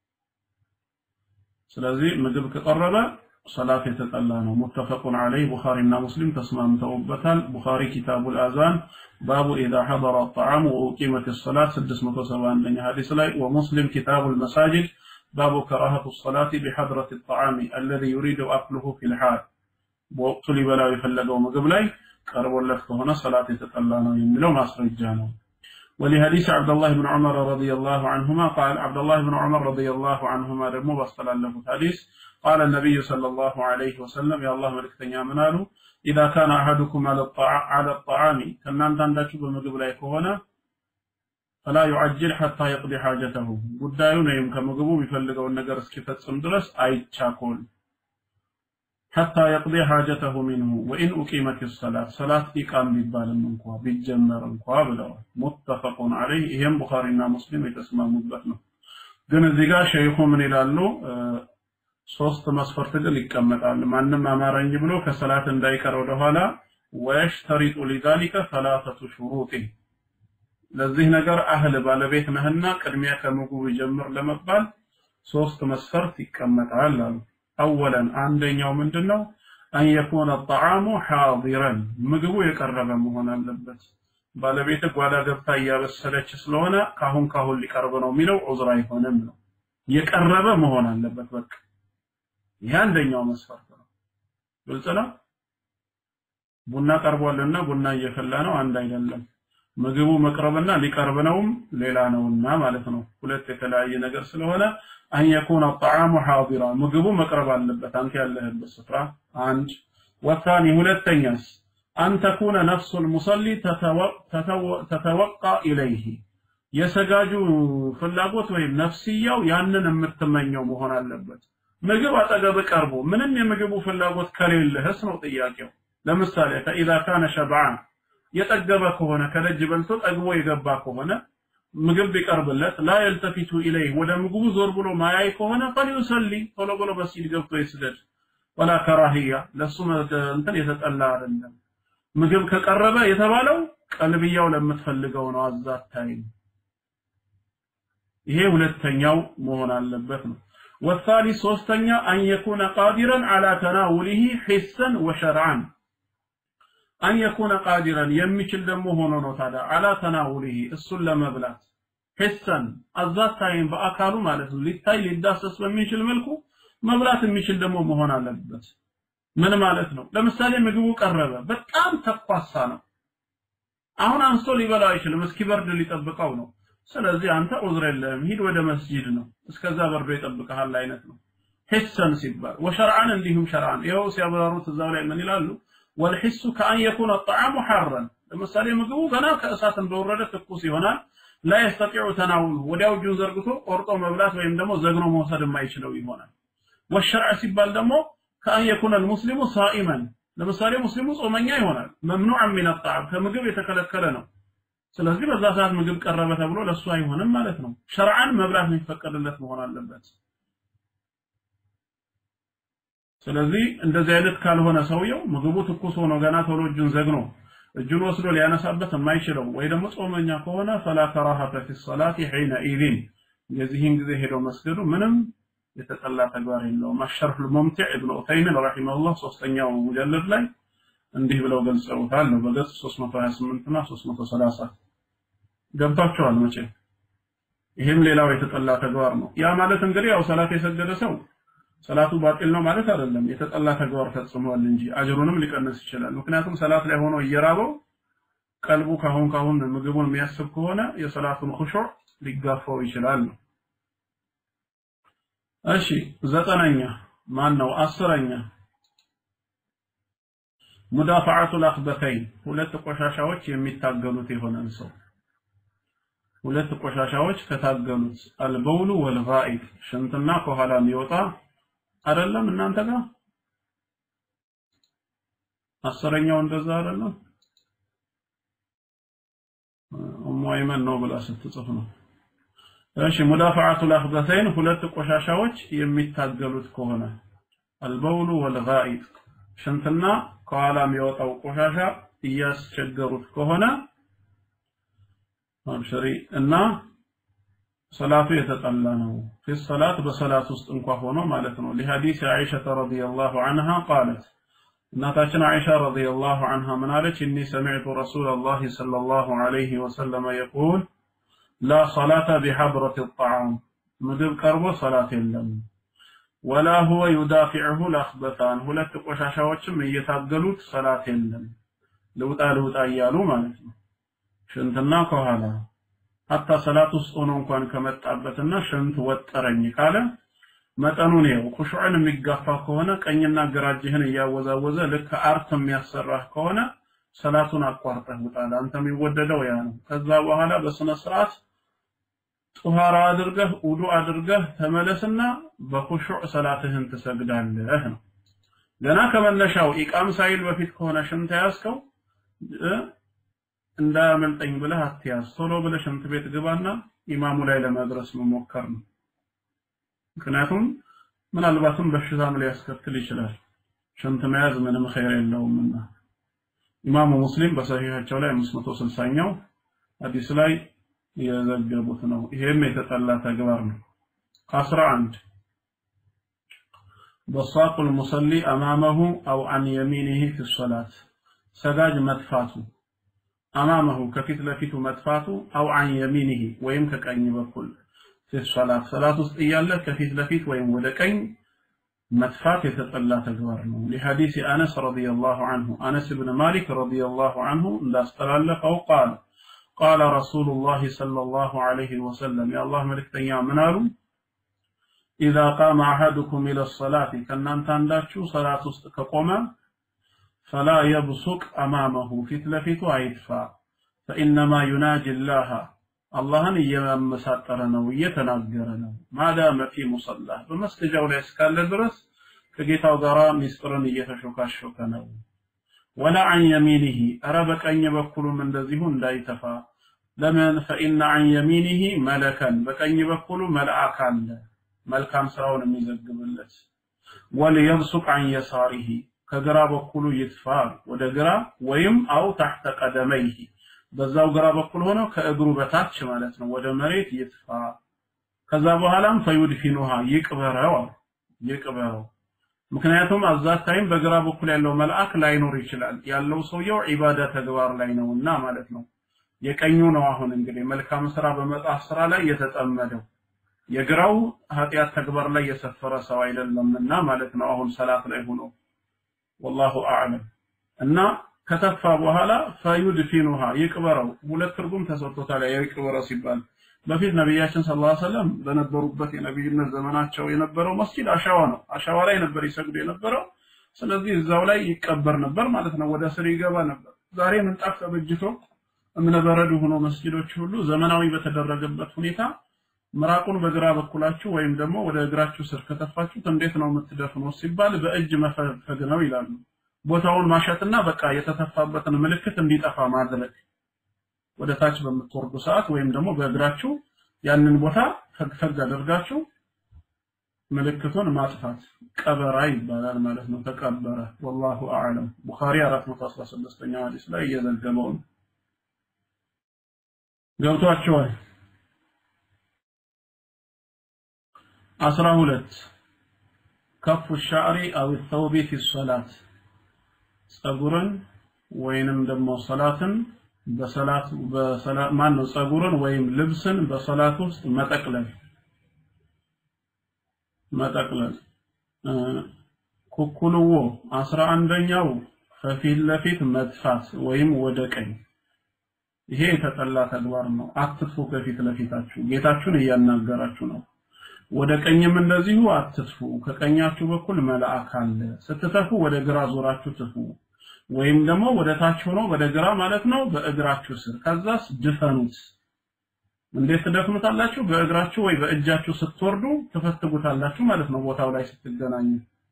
ስለዚህ ምግብ ከቀረበ ሰላት የተጠላ ነው። ሙተፈቁን ዐለይህ ቡኻሪና ሙስሊም ተስማምተውበታል። ቡኻሪ ኪታቡል አዛን ባቡ ኢዛ ሐደረ ጣዓሙ ወኡቂመት ሰላት 671ኛ ሐዲስ ላይ ወሙስሊም ኪታቡል መሳጅድ ባቡ ከራሀቱ ሰላቲ ቢሐድረት ጣዓሚ አለዚ ዩሪዱ አክሉሁ ፊል ሐል በወቅቱ ሊበላው የፈለገው ምግብ ላይ ቀርቦለት ከሆነ ሰላት የተጠላ ነው የሚለው ማስረጃ ነው። ولحديث عبد الله بن عمر رضي الله عنهما قال عبد الله بن عمر رضي الله عنهما دمو بصلى حديث قال النبي صلى الله عليه وسلم يا الله ملكتنيا منالو إذا كان أحدكم على الطعام على الطعام كنا عندك بمجب لا يكون فلا يعجل حتى يقضي حاجته ጉዳዩን ወይም ከምግቡ የሚፈልገውን ነገር እስኪፈጽም ድረስ አይቻኮል حتى يقضي حاجته منه وإن أقيمت الصلاة صلاة إقام ቢባልም እንኳ ቢጀመር እንኳ ብለዋል متفق عليه ይሄም ቡኻሪና ሙስሊም የተስማሙበት ነው ግን እዚህ ጋር ሸይኹ ምን ይላሉ ሶስት መስፈርት ግን ይቀመጣል። ማንም አማረኝ ብሎ ከሰላት እንዳይቀር ወደኋላ ወየሽተሪጡ ሊዛሊከ ሰላሰቱ ሹሩጢ ለዚህ ነገር አህል ባለቤት ነህና ቅድሚያ ከምግቡ ይጀምር ለመባል ሶስት መስፈርት ይቀመጣል አሉ። አወለን አንደኛው ምንድነው? አን የኩነ ጣዓሙ ሓዲረን ምግቡ የቀረበ መሆን አለበት። ባለቤት ጓዳ ገብታ እያበሰለች ስለሆነ ካሁን ካሁን ሊቀርብ ነው የሚለው ዑዝር አይሆንም ነው። የቀረበ መሆን አለበት በቃ ይህ አንደኛው መስፈርት ነው። ግልጽ ነው። ቡና ቀርቧልና ቡና እየፈላ ነው አንድ አይደለም። ምግቡ መቅረብና ሊቀርብ ነውም ሌላ ነውና ማለት ነው። ሁለት የተለያየ ነገር ስለሆነ አን የኩነ ጣዓሙ ሓዲራ ምግቡ መቅረብ አለበት አንተ ያለህበት ስፍራ አንድ ወታኒ ሁለተኛስ አን ተኩነ ነፍሱ ልሙሰሊ ተተወቃ ኢለይህ የሰጋጁ ፍላጎት ወይም ነፍስያው ያንን የምትመኘው መሆን አለበት። ምግብ አጠገብ ቀርቦ ምንም የምግቡ ፍላጎት ከሌለህስ ነው ጥያቄው። ለምሳሌ ፈኢዛ ካነ ሸብዓን የጠገበ ከሆነ ከደጅ በልቶ ጠግቦ የገባ ከሆነ ምግብ ቢቀርብለት ላ የልተፊቱ ኢለይህ ወደ ምግቡ ዞር ብሎ ማያይ ከሆነ ፈሊዩሰሊ ቶሎ ብሎ መስጂድ ገብቶ ይስገድ። ወላ ከራህያ ለሱ እንትን የተጠላ አይደለም። ምግብ ከቀረበ የተባለው ቀልብያው ለምትፈልገው ነው አዛታይም። ይሄ ሁለተኛው መሆን አለበት ነው። والثالث ሶስተኛ أن يكون قادرا على تناوله حسا وشرعا أن يكون قادرا የሚችል ደግሞ ሆኖ ነው ታዲያ على تناوله እሱን ለመብላት حسا አዛት ታይም በአካሉ ማለት ነው ሊታይ ሊዳሰስ በሚችል መልኩ መብላት የሚችል ደግሞ መሆን አለበት ምን ማለት ነው ለምሳሌ ምግቡ ቀረበ በጣም ተኳሳ ነው አሁን አንስቶ ሊበላው አይችልም እስኪበርድ ሊጠብቀው ነው ስለዚህ አንተ ዑዝር የለህም ሂድ ወደ መስጂድ ነው እስከዛ በርዶ ይጠብቀሃል አይነት ነው ሂሰን ሲባል ወሸርዓን እንዲሁም ሸርዓን ይኸው ሲያብራሩት እዛው ላይ ምን ይላሉ ወልሒሱ ከአን የኩነ ጣዓሙ ሐረን ለምሳሌ ምግቡ ገና ከእሳት እንደወረደ ትኩስ ይሆናል ላ የስተጢዑ ተናውሉ ወዲያው እጁን ዘርግቶ ቆርጦ መብላት ወይም ደግሞ ዘግኖ መውሰድ የማይችለው ይሆናል ወሸርዕ ሲባል ደግሞ ከአን የኩነ ልሙስሊሙ ሳኢመን ለምሳሌ ሙስሊሙ ጾመኛ ይሆናል መምኑዐን ሚን አጣዕም ከምግብ የተከለከለ ነው ስለዚህ በዛ ሰዓት ምግብ ቀረበ ተብሎ ለሱ አይሆንም ማለት ነው ሸርዓን መብላት የሚፈቀድለት መሆን አለበት ስለዚህ እንደዚህ አይነት ካልሆነ ሰውየው ምግቡ ትኩስ ሆኖ ገና ቶሎ እጁን ዘግኖ እጁን ወስዶ ሊያነሳበት የማይችለው ወይ ደግሞ ጾመኛ ከሆነ ፈላ ከራሀተ ፊ ሰላቲ ሒነ ኢዚን የዚህን ጊዜ ሄደው መስገዱ ምንም የተጠላ ተግባር የለውም። አሸርፍ ሙምቲዕ ኢብኑ ዑተይሚን ረሂመሁላህ ሶስተኛው ሙጀለድ ላይ እንዲህ ብለው ገልጸውታል ነው በገጽ 328 እና 330 ገብታችኋል መቼም ይህም ሌላው የተጠላ ተግባር ነው። ያ ማለት እንግዲህ ያው ሰላት የሰገደ ሰው ሰላቱ ባጢል ነው ማለት አይደለም። የተጠላ ተግባር ፈጽሟል እንጂ አጅሩንም ሊቀንስ ይችላል። ምክንያቱም ሰላት ላይ ሆኖ እየራበው ቀልቡ ካሁን ካሁን ምግቡን የሚያስብ ከሆነ የሰላቱን ኹሹዕ ሊጋፋው ይችላል ነው። እሺ ዘጠነኛ ማን ነው? አስረኛ ሙዳፈዓቱል አኽበተይን ሁለት ቆሻሻዎች የሚታገሉት የሆነን ሰው ሁለት ቆሻሻዎች ከታገሉት አልበውሉ ወልጋኢጥ ሽንትና ከኋላ የሚወጣ አይደለም እናንተ ጋር አስረኛው እንደዛ አይደለም ኡሙ አይመን ነው ብላ ስትጽፍ ነው እሺ ሙዳፈዓቱል አኽበተይን ሁለት ቆሻሻዎች የሚታገሉት ከሆነ አልበውሉ ወልጋኢጥ ሽንትና ከኋላ የሚወጣው ቆሻሻ እያስቸገሩት ከሆነ አብሽሪ እና ሰላቱ የተጠላ ነው في الصلاة በሰላት ውስጥ እንኳ ሆኖ ማለት ነው لحديث عائشة رضي الله عنها قالت እናታችን አይሻ رضي الله عنها ምን አለች إني سمعت رسول الله صلى الله عليه وسلم يقول لا صلاة بحضرة الطعام ምግብ ቀርቦ ሰላት የለም ولا هو يدافعه الأخبثان ሁለት ቆሻሻዎችም እየታገሉት ሰላት የለም ልውጣ ልውጣ እያሉ ማለት ነው ሽንትና ከኋላ ሀታ ሰላት ውስጥ ሆኖ እንኳን ከመጣበትና ሽንት ወጠረኝ ካለ መጠኑን ይኸው ኹሹዕን የሚጋፋ ከሆነ ቀኝና ግራ እጅህን እያወዛወዘ ልክ አርት የሚያሰራህ ከሆነ ሰላቱን አቋርጠህ ውጣ። አንተ የሚወደደው ያ ነው። ከዛ በኋላ በስነ ስርዓት ጡሃራ አድርገህ ውዱ አድርገህ ተመለስና በኹሹዕ ሰላትህን ትሰግዳለህ ነው። ገና ከመነሻው ኢቃም ሳይል በፊት ከሆነ ሽንት ያዝከው እንዳያመልጠኝ ብለህ አትያዝ። ቶሎ ብለህ ሽንት ቤት ግባና ኢማሙ ላይ ለመድረስ መሞከር ነው። ምክንያቱም ምናልባትም በሽታም ሊያስከትል ይችላል። ሽንት መያዝ ምንም ኸይር የለውምና ኢማሙ ሙስሊም በሰሂሃቸው ላይ 560ኛው ሐዲስ ላይ የዘገቡት ነው። ይሄም የተጠላ ተግባር ነው። 11 በሳቁ المصلي امامه او عن يمينه في الصلاه ሰጋጅ መጥፋቱ አማመሁ ከፊት ለፊቱ መጥፋቱ አው አን የሚኒሂ ወይም ከቀኝ በኩል ፊ ሰላት ሰላት ውስጥ እያለ ከፊት ለፊት ወይም ወደ ቀኝ መጥፋት የተጠላ ተግባር ነው። ለሐዲስ አነስ ረዲየላሁ ዐንሁ አነስ ብን ማሊክ ረዲየላሁ ዐንሁ እንዳስተላለፈው ቃል ቃለ ረሱሉላህ ሰለላሁ ዐለይሂ ወሰለም የአላህ መልእክተኛ ምን አሉ? ኢዛ ቃመ አሐዱኩም ኢለ ሰላቲ ከእናንተ አንዳችሁ ሰላት ውስጥ ከቆመ ፈላ የብሱቅ አማመሁ ፊት ለፊቱ አይጥፋ ፈኢነማ ዩናጅ ላህ አላህን እየመሳጠረ ነው እየተናገረ ነው ማዳመ ፊ ሙሰላህ በመስገጃው ላይ እስካለ ድረስ ከጌታው ጋር ሚስጥርን እየተሾካሾከ ነው ወላ አን የሚኒሂ እረ በቀኝ በኩሉም እንደዚሁ እንዳይተፋ ለምን ፈኢነ አን የሚኒሂ መለከን በቀኝ በኩሉ መልአክ አለ መልካም ስራውን የሚዘግብለት ወልየብሱቅ አን የሳሪሂ ከግራ በኩሉ ይጥፋ ወደ ግራ ወይም አው ታሕተ ቀደመይህ በዛው ግራ በኩል ሆኖ ከእግሩ በታች ማለት ነው ወደ መሬት ይጥፋ ከዛ በኋላም ፈዩድፊኑሃ ይቅበረው ይቅበረው ምክንያቱም አዛት ታይም በግራ በኩል ያለው መልአክ ላይኖር ይችላል ያለው ሰውየው ዒባዳ ተግባር ላይ ነውና ማለት ነው የቀኙ ነው አሁን እንግዲህ መልካም ስራ በመጣፍ ስራ ላይ የተጠመደው የግራው ኃጢአት ተግባር ላይ የሰፈረ ሰው አይደለምና ማለት ነው አሁን ሰላት ላይ ሆኖ ወላሁ አዕለም እና ከተፋ በኋላ ፈዩድፊኑሃ ይቅበረው ሁለት ትርጉም ተሰጥቶታል ይቅበረው ሲባል በፊት ነቢያችን ሰለላሁ ዐለይሂ ወሰለም በነበሩበት የነቢይነት ዘመናቸው የነበረው መስጂድ አሸዋ ነው አሸዋ ላይ ነበር ይሰግዱ የነበረው ስለዚህ እዛው ላይ ይቀበር ነበር ማለት ነው ወደ ስር ይገባ ነበር ዛሬ ምንጣፍ ተበጅቶ እምነበረድ ሆኖ መስጂዶች ሁሉ ዘመናዊ በተደረገበት ሁኔታ ምራቁን በግራ በኩላችሁ ወይም ደግሞ ወደ እግራችሁ ስር ከተፋችሁት እንዴት ነው የምትደፍኑት ሲባል በእጅ መፈግፈግ ነው ይላሉ። ቦታውን ማሸትና በቃ የተተፋበትን ምልክት እንዲጠፋ ማድረግ ወደ ታች በምትወርዱ ሰዓት ወይም ደግሞ በእግራችሁ ያንን ቦታ ፈግፈግ አድርጋችሁ ምልክቱን ማጥፋት ቀበራ ይባላል ማለት ነው ተቀበረ ወላሁ አዕለም ቡኻሪ 416ኛው ሐዲስ ላይ እየዘገበው ነው ገብቷቸዋል አስራ ሁለት ከፉ ሻዕሪ አው ተውቢ ፊ ሶላት ጸጉርን ወይንም ደግሞ ሰላትን በሰላት በሰላት ማን ነው ጸጉርን ወይም ልብስን በሰላት ውስጥ መጠቅለል መጠቅለል ኩኩልዎ አስራ አንደኛው ከፊት ለፊት መጥፋት ወይም ወደ ቀኝ ይሄ የተጠላ ተግባር ነው አትጥፉ ከፊት ለፊታችሁ ጌታችሁን እያናገራችሁ ነው ወደ ቀኝም እንደዚሁ አትጥፉ ከቀኛችሁ በኩል መልአክ አለ ስትተፉ ወደ ግራ ዞራችሁ ትፉ ወይም ደግሞ ወደ ታች ሆኖ ወደ ግራ ማለት ነው በእግራችሁ ስር ከዛስ ድፈኑት እንዴት ትደፍኑታላችሁ በእግራችሁ ወይ በእጃችሁ ስትወርዱ ትፈትጉታላችሁ ማለት ነው ቦታው ላይ ስትገናኙ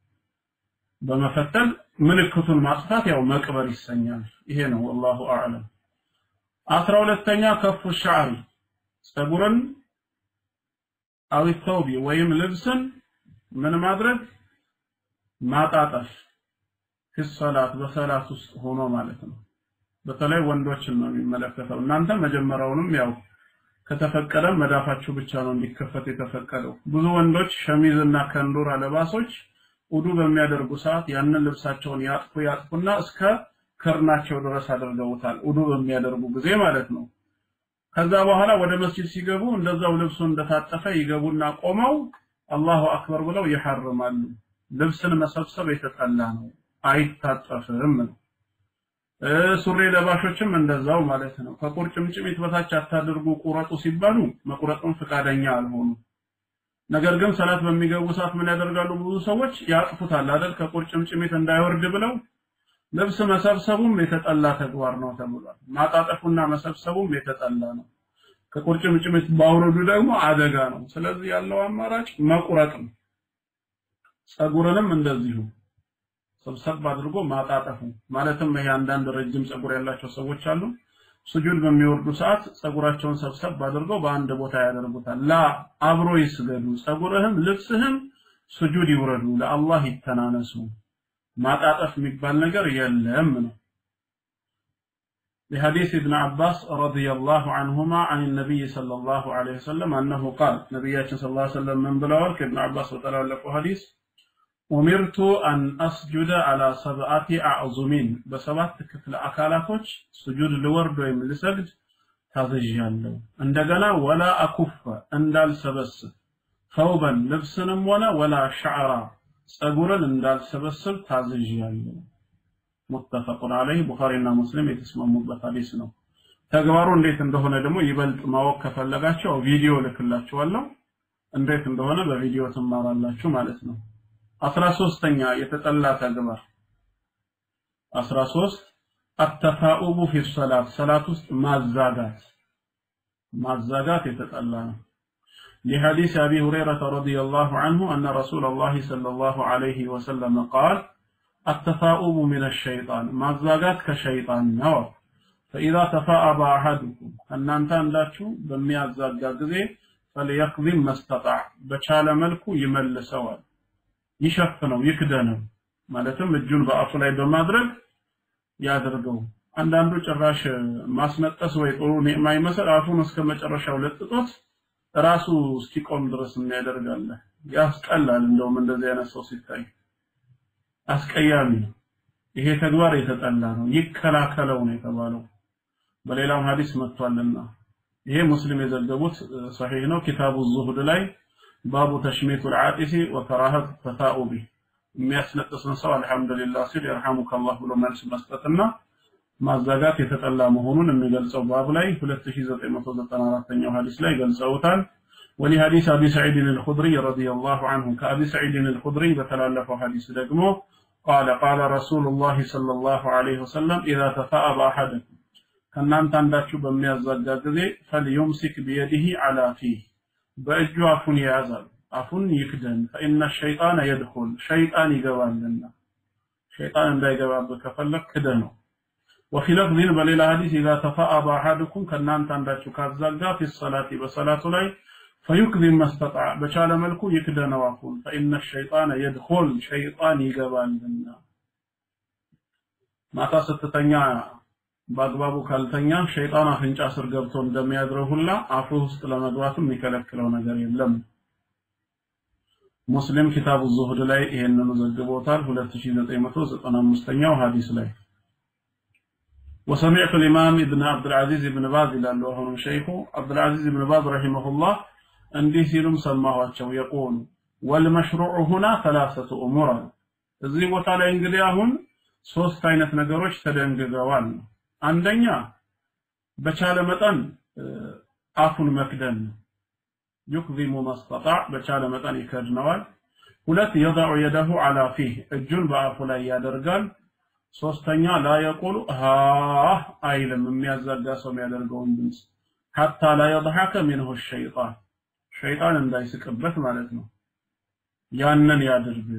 በመፈተል ምልክቱን ማጥፋት ያው መቅበር ይሰኛል ይሄ ነው والله اعلم አስራ ሁለተኛ ከፉ ሻዕሪ ጸጉርን አው ተውቢ ወይም ልብስን ምን ማድረግ ማጣጠፍ ፊሰላት በሰላት ውስጥ ሆኖ ማለት ነው በተለይ ወንዶችን ነው የሚመለከተው እናንተ መጀመሪያውንም ያው ከተፈቀደ መዳፋችሁ ብቻ ነው እንዲከፈት የተፈቀደው ብዙ ወንዶች ሸሚዝና ከንዱር አለባሶች ውዱ በሚያደርጉ ሰዓት ያንን ልብሳቸውን ያጥፉ ያጥፉና እስከ ክርናቸው ድረስ አድርገውታል ውዱ በሚያደርጉ ጊዜ ማለት ነው ከዛ በኋላ ወደ መስጂድ ሲገቡ እንደዛው ልብሱ እንደታጠፈ ይገቡና ቆመው አላሁ አክበር ብለው ይሐርማሉ ልብስን መሰብሰብ የተጠላ ነው አይታጠፍም ነው ሱሪ ለባሾችም እንደዛው ማለት ነው ከቁርጭምጭሚት በታች አታድርጉ ቁረጡ ሲባሉ መቁረጡን ፍቃደኛ አልሆኑ ነገር ግን ሰላት በሚገቡ ሰዓት ምን ያደርጋሉ ብዙ ሰዎች ያጥፉታል አይደል ከቁርጭምጭሚት እንዳይወርድ ብለው ልብስ መሰብሰቡም የተጠላ ተግባር ነው ተብሏል ማጣጠፉና መሰብሰቡም የተጠላ ነው ከቁርጭምጭሚት ባውረዱ ደግሞ አደጋ ነው ስለዚህ ያለው አማራጭ መቁረጥ ነው ጸጉርንም እንደዚሁ ሰብሰብ አድርጎ ማጣጠፉ ማለትም ይሄ አንዳንድ ረጅም ጸጉር ያላቸው ሰዎች አሉ ስጁድ በሚወርዱ ሰዓት ጸጉራቸውን ሰብሰብ አድርገው በአንድ ቦታ ያደርጉታል ላ አብሮ ይስገዱ ጸጉርህም ልብስህም ስጁድ ይውረዱ ለአላህ ይተናነሱ ማጣጠፍ የሚባል ነገር የለም ነው لحديث ابن عباس رضي الله عنهما عن النبي صلى الله عليه وسلم أنه قال نبياتنا صلى الله عليه وسلم من بلاورك ابن عباس وتلا حديث ኡሚርቱ አን አስጁደ አላ ሰብአቲ አዕዙሚን በሰባት ክፍለ አካላቶች ስጁድ ልወርድ ወይም ልሰግድ ታዘዣለሁ እንደገና ወላ አኩፈ እንዳልሰበስብ ተውበን ልብስንም ሆነ ወላ ሸዕራ ጸጉርን እንዳልሰበስብ ታዘዣለሁ ሙተፈቁን አለይህ ቡኻሪና ሙስሊም የተስማሙበት ሐዲስ ነው ተግባሩ እንዴት እንደሆነ ደግሞ ይበልጥ ማወቅ ከፈለጋቸው ቪዲዮ ልክላችኋለሁ እንዴት እንደሆነ በቪዲዮ ትማራላችሁ ማለት ነው አስራ ሶስተኛ የተጠላ ተግባር አስራ ሶስት አተፋኡቡ ፊ ሰላት ሰላት ውስጥ ማዛጋት ማዛጋት የተጠላ ነው لحديث أبي هريرة رضي الله عنه أن رسول الله صلى الله عليه وسلم قال التفاؤب من الشيطان مزاقات كشيطان نوى فإذا تفاءب أحدكم أن أنت أنداتشو بمي أزاقا فليقضي ما استطاع بشال ملكو يمل سوال ይሸፍነው ይክደነው ማለትም እጁን በአፉ ላይ በማድረግ ያደርገው አንዳንዱ ጭራሽ ማስነጠስ ወይ ጥሩ ኒዕማ ይመስል አፉን እስከ መጨረሻው ለጥጦት ራሱ እስኪቆም ድረስ የሚያደርጋለ ያስጠላል እንደውም እንደዚህ አይነት ሰው ሲታይ አስቀያሚ ነው ይሄ ተግባር የተጠላ ነው ይከላከለው ነው የተባለው በሌላም ሐዲስ መጥቷልና ይሄ ሙስሊም የዘገቡት ሰሒህ ነው ኪታቡ ዙሁድ ላይ ባቡ ተሽሚቱ ልዓጢሲ ወከራሀት ተፋኡቢ የሚያስነጥስን ሰው አልሐምዱሊላህ ሲል የርሐሙከ አላህ ብሎ መልስ መስጠትና ማዛጋት የተጠላ መሆኑን የሚገልጸው ባብ ላይ 2994ኛው ሐዲስ ላይ ገልጸውታል ولحديث أبي سعيد الخدري رضي الله عنه كأبي سعيد الخدري بتلالف حديث دقمه قال قال رسول الله صلى الله عليه وسلم إذا تفاءب أحدكم ከእናንተ አንዳችሁ በሚያዛጋ ጊዜ ፈልዩምሲክ ቢየዲህ አላ ፊህ በእጁ አፉን ይያዛል አፉን ይክደን ፈኢነ ሸይጣን የድኹል ሸይጣን ይገባልና ሸይጣን እንዳይገባበት ከፈለግ ክደ ነው ወፊ ለፍዚን በሌላ ሐዲስ ኢዛ ተፋአበ አሐድኩም ከእናንተ አንዳችሁ ካዛጋ ፊ ሰላቲ በሰላቱ ላይ ፈዩክዚብ መስተጣዕ በቻለ መልኩ ይክደነው አፉን ፈኢነ ሸይጣነ የድኾል ሸይጣን ይገባልና ማታ ስትተኛ በአግባቡ ካልተኛ ሸይጣን አፍንጫ ስር ገብቶ እንደሚያድረው ሁላ አፉ ውስጥ ለመግባትም የሚከለክለው ነገር የለም ሙስሊም ኪታቡ ዙሁድ ላይ ይሄንኑ ዘግቦታል 2995ኛው ሐዲስ ላይ وسمعت الإمام ابن عبد العزيز بن باز ይላሉ አሁንም ሸይኹ عبد العزيز بن باز رحمه الله እንዲህ ሲሉም ሰማኋቸው የቆሉ والمشروع هنا ثلاثة أمور እዚህ ቦታ ላይ እንግዲህ አሁን ሶስት አይነት ነገሮች ተደንግገዋል አንደኛ በቻለ መጠን አፉን መክደን ዩክዚሙ ማስተጣዕ በቻለ መጠን ይከድነዋል ሁለት የضع يده على فيه እጁን በአፉ ላይ ያደርጋል ሶስተኛ ላ የቁሉ ሃ አይልም የሚያዛጋ ሰው የሚያደርገውን ድምፅ ሐታ ላ የضحك منه الشيطان ሸይጣን እንዳይስቅበት ማለት ነው ያንን ያድርግ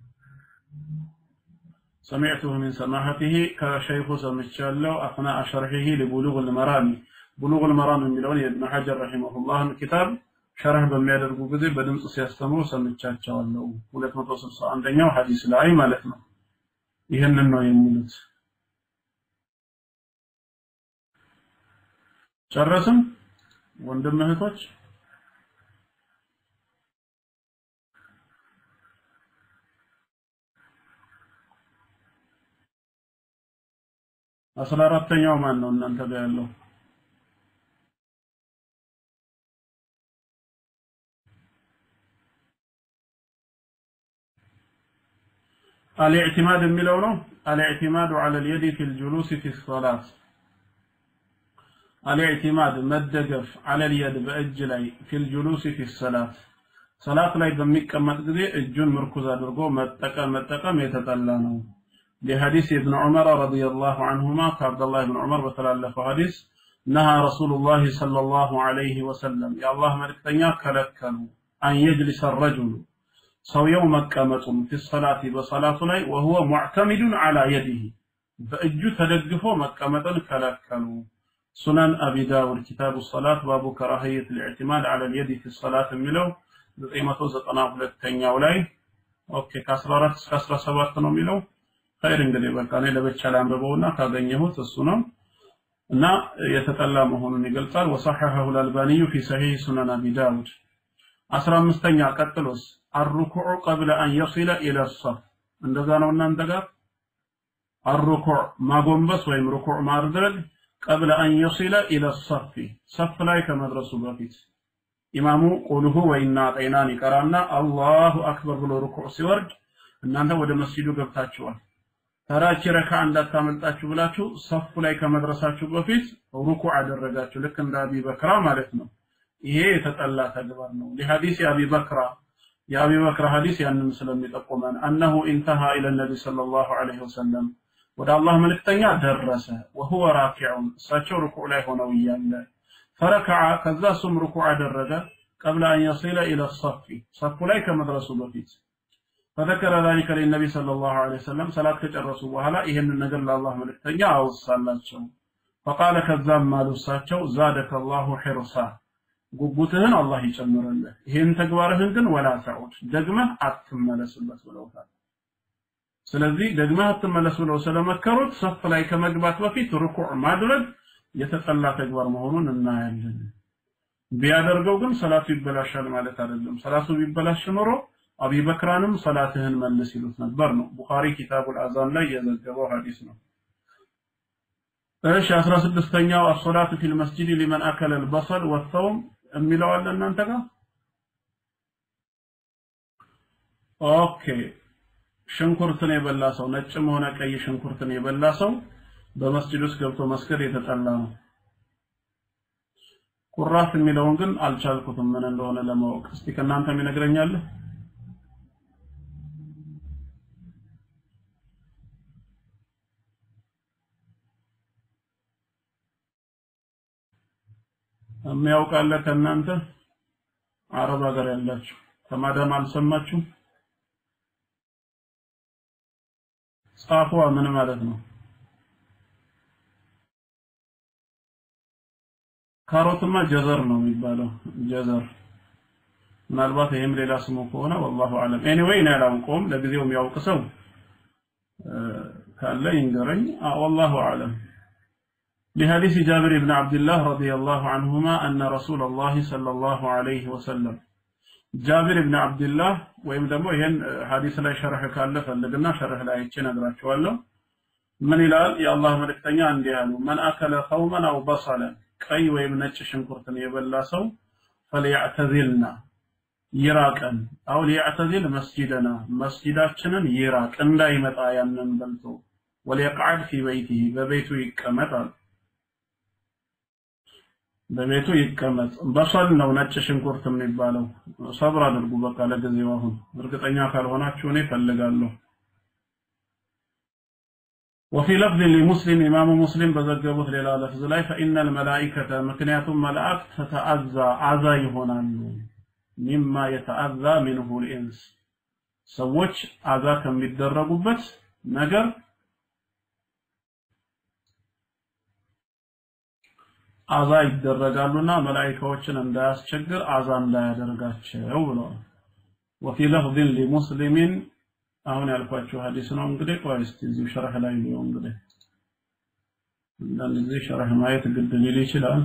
سمعته من سماحته كشيخ سمعته أثناء شرحه لبلوغ المرام بلوغ المرام የሚለውን የኢብኑ ሐጀር ረሂመሁላህን ኪታብ ሸርህ በሚያደርጉ ጊዜ በድምጽ ሲያስተምሩ ሰምቻቸዋለሁ 261ኛው ሐዲስ ላይ ማለት ነው ይህንን ነው የሚሉት ጨረስም ወንድም እህቶች አስራ አራተኛው ማን ነው እናንተ ጋር ያለው الاعتماد የሚለው ነው الاعتماد على اليد في الجلوس في الصلاة الاعتماد መደገፍ على اليد በእጅ ላይ في الجلوس في الصلاة ሰላት ላይ በሚቀመጥ ጊዜ እጁን ምርኩዝ አድርጎ መጠቀም መጠቀም የተጠላ ነው لحديث ابن عمر رضي الله عنهما كعبد الله بن عمر بتلالف حديث نهى رسول الله صلى الله عليه وسلم يا الله ملكتنيا كلكلوا أن يجلس الرجل ሰውየው መቀመጡም في الصلاة በصلاቱ ላይ وهو معتمد على يده በእጁ ተደግፎ መቀመጥን ከለከሉ ሱነን አቢ ዳውድ ኪታቡ ሰላት ባቡ ከራህየት الاعتماد على اليد في الصلاة የሚለው 992ኛው ላይ ኦኬ ከ14 እስከ 17 ነው የሚለው ኸይር እንግዲህ በቃ እኔ ለብቻ ላንብበውና ካገኘሁት እሱ ነው እና የተጠላ መሆኑን ይገልጻል ወሰሐሐሁ الألباني في صحيح سنن أبي داود 15ኛ ቀጥሎስ الركوع قبل أن يصل إلى الصف እንደዛ ነው እናንተ ጋር الركوع ማጎንበስ ወይም ሩኩዕ ማድረግ قبل أن يصل إلى الصف صف ላይ ከመድረሱ በፊት ኢማሙ ቁልሁ ወይና ጤናን ይቀራና አላሁ አክበር ብሎ ሩኩዕ ሲወርድ እናንተ ወደ መስጂዱ ገብታችኋል ተራቺ ረካ እንዳታመልጣችሁ ብላችሁ ሰፉ ላይ ከመድረሳችሁ በፊት ሩኩዕ አደረጋችሁ ልክ እንደ አቢ በክራ ማለት ነው ይሄ የተጠላ ተግባር ነው ለሐዲስ አቢ በክራ የአቢ በክራ ሐዲስ ያንን ስለሚጠቁመን አነሁ ኢንተሃ ኢለ ነቢ ሰለላሁ ዐለይሂ ወሰለም ወደ አላህ መልእክተኛ ደረሰ ወሁወ ራኪዑን እሳቸው ሩኩዕ ላይ ሆነው እያለ ፈረከዐ ከዛ እሱም ሩኩዕ አደረገ ቀብለ አን የሲለ ኢለ ሰፊ ሰፉ ላይ ከመድረሱ በፊት فذكر ذلك للنبي صلى الله عليه وسلم صلاة كጨረሱ በኋላ ይሄንን ነገር ለአላህ መልእክተኛ አወሳላቸው فقال ከዛም ማሉ እሳቸው زادك الله حرصا ጉጉትህን አላህ ይጨምርልህ ይሄን ተግባርህን ግን ወላ ተዑድ ደግመህ አትመለስበት ብለውታል ስለዚህ ደግመህ አትመለስ ብለው ስለመከሩት ሰፍ ላይ ከመግባት በፊት ሩኩዕ ማድረግ የተጠላ ተግባር መሆኑን እናያለን ቢያደርገው ግን ሰላቱ ይበላሻል ማለት አይደለም ሰላቱ ቢበላሽ ኖሮ አቢ በክራንም ሰላትህን መልስ ይሉት ነበር ነው ቡኻሪ ኪታቡል አዛን ላይ የዘገበው ሐዲስ ነው እሺ 16ኛው አሶላቱ ፊል መስጂድ ሊመን አከለ البصل والثوم የሚለው አለ እናንተ ጋር ኦኬ ሽንኩርትን የበላ ሰው ነጭም ሆነ ቀይ ሽንኩርትን የበላ ሰው በመስጂድ ውስጥ ገብቶ መስገድ የተጠላ ነው ቁራፍ የሚለውን ግን አልቻልኩትም ምን እንደሆነ ለማወቅ እስቲ ከእናንተ የሚነግረኛል የሚያውቃለ ከእናንተ አረብ ሀገር ያላችሁ ከማዳም አልሰማችሁ ጻፏ ምን ማለት ነው ካሮትማ ጀዘር ነው የሚባለው ጀዘር ምናልባት ይህም ሌላ ስሙ ከሆነ ወላሁ አለም ኤኒዌይ እኔ አላውቀውም ለጊዜው የሚያውቅ ሰው ካለ ይንገረኝ ወላሁ አለም لحديث جابر بن عبد الله رضي الله عنهما أن رسول الله صلى الله عليه وسلم جابر بن عبد الله ወይም ደግሞ ይሄን ሐዲስ ላይ ሸርህ ካለ ፈልግና ሸርህ ላይ አይቼ ነግራችኋለሁ ምን ይላል የአላህ መልእክተኛ እንዲህ አሉ መን አከለ ኸውመን አው በሰለን ቀይ ወይም ነጭ ሽንኩርትን የበላ ሰው ፈሊያዕተዚልና ይራቀን አው ሊያዕተዚል መስጂደና መስጂዳችንን ይራቅ እንዳይመጣ ያንን በልቶ ወሊየቅዓድ ፊ በይቲሂ በቤቱ ይቀመጣል በቤቱ ይቀመጥ በሰል ነው ነጭ ሽንኩርት የሚባለው ሰብር አድርጉ በቃ ለጊዜው አሁን እርግጠኛ ካልሆናችሁ እኔ ፈልጋለሁ وفي لفظ لمسلم إمام مسلم بزجبوت للا لفظ لا فإن الملائكة مكنيات ملائكة تتأذى أذى يهونان مما يتأذى منه الإنس سوچ أذى كم بيدرجوبت ነገር አዛ ይደረጋሉና መላኢካዎችን እንዳያስቸግር አዛ እንዳያደርጋቸው ብለዋል። ወፊ ለፍዝን ሊሙስሊሚን አሁን ያልኳቸው ሐዲስ ነው። እንግዲህ ቆይ እስቲ እዚሁ ሸርህ ላይ ነው እንግዲህ አንዳንድ ጊዜ ሸርህ ማየት ግድ ሊል ይችላል።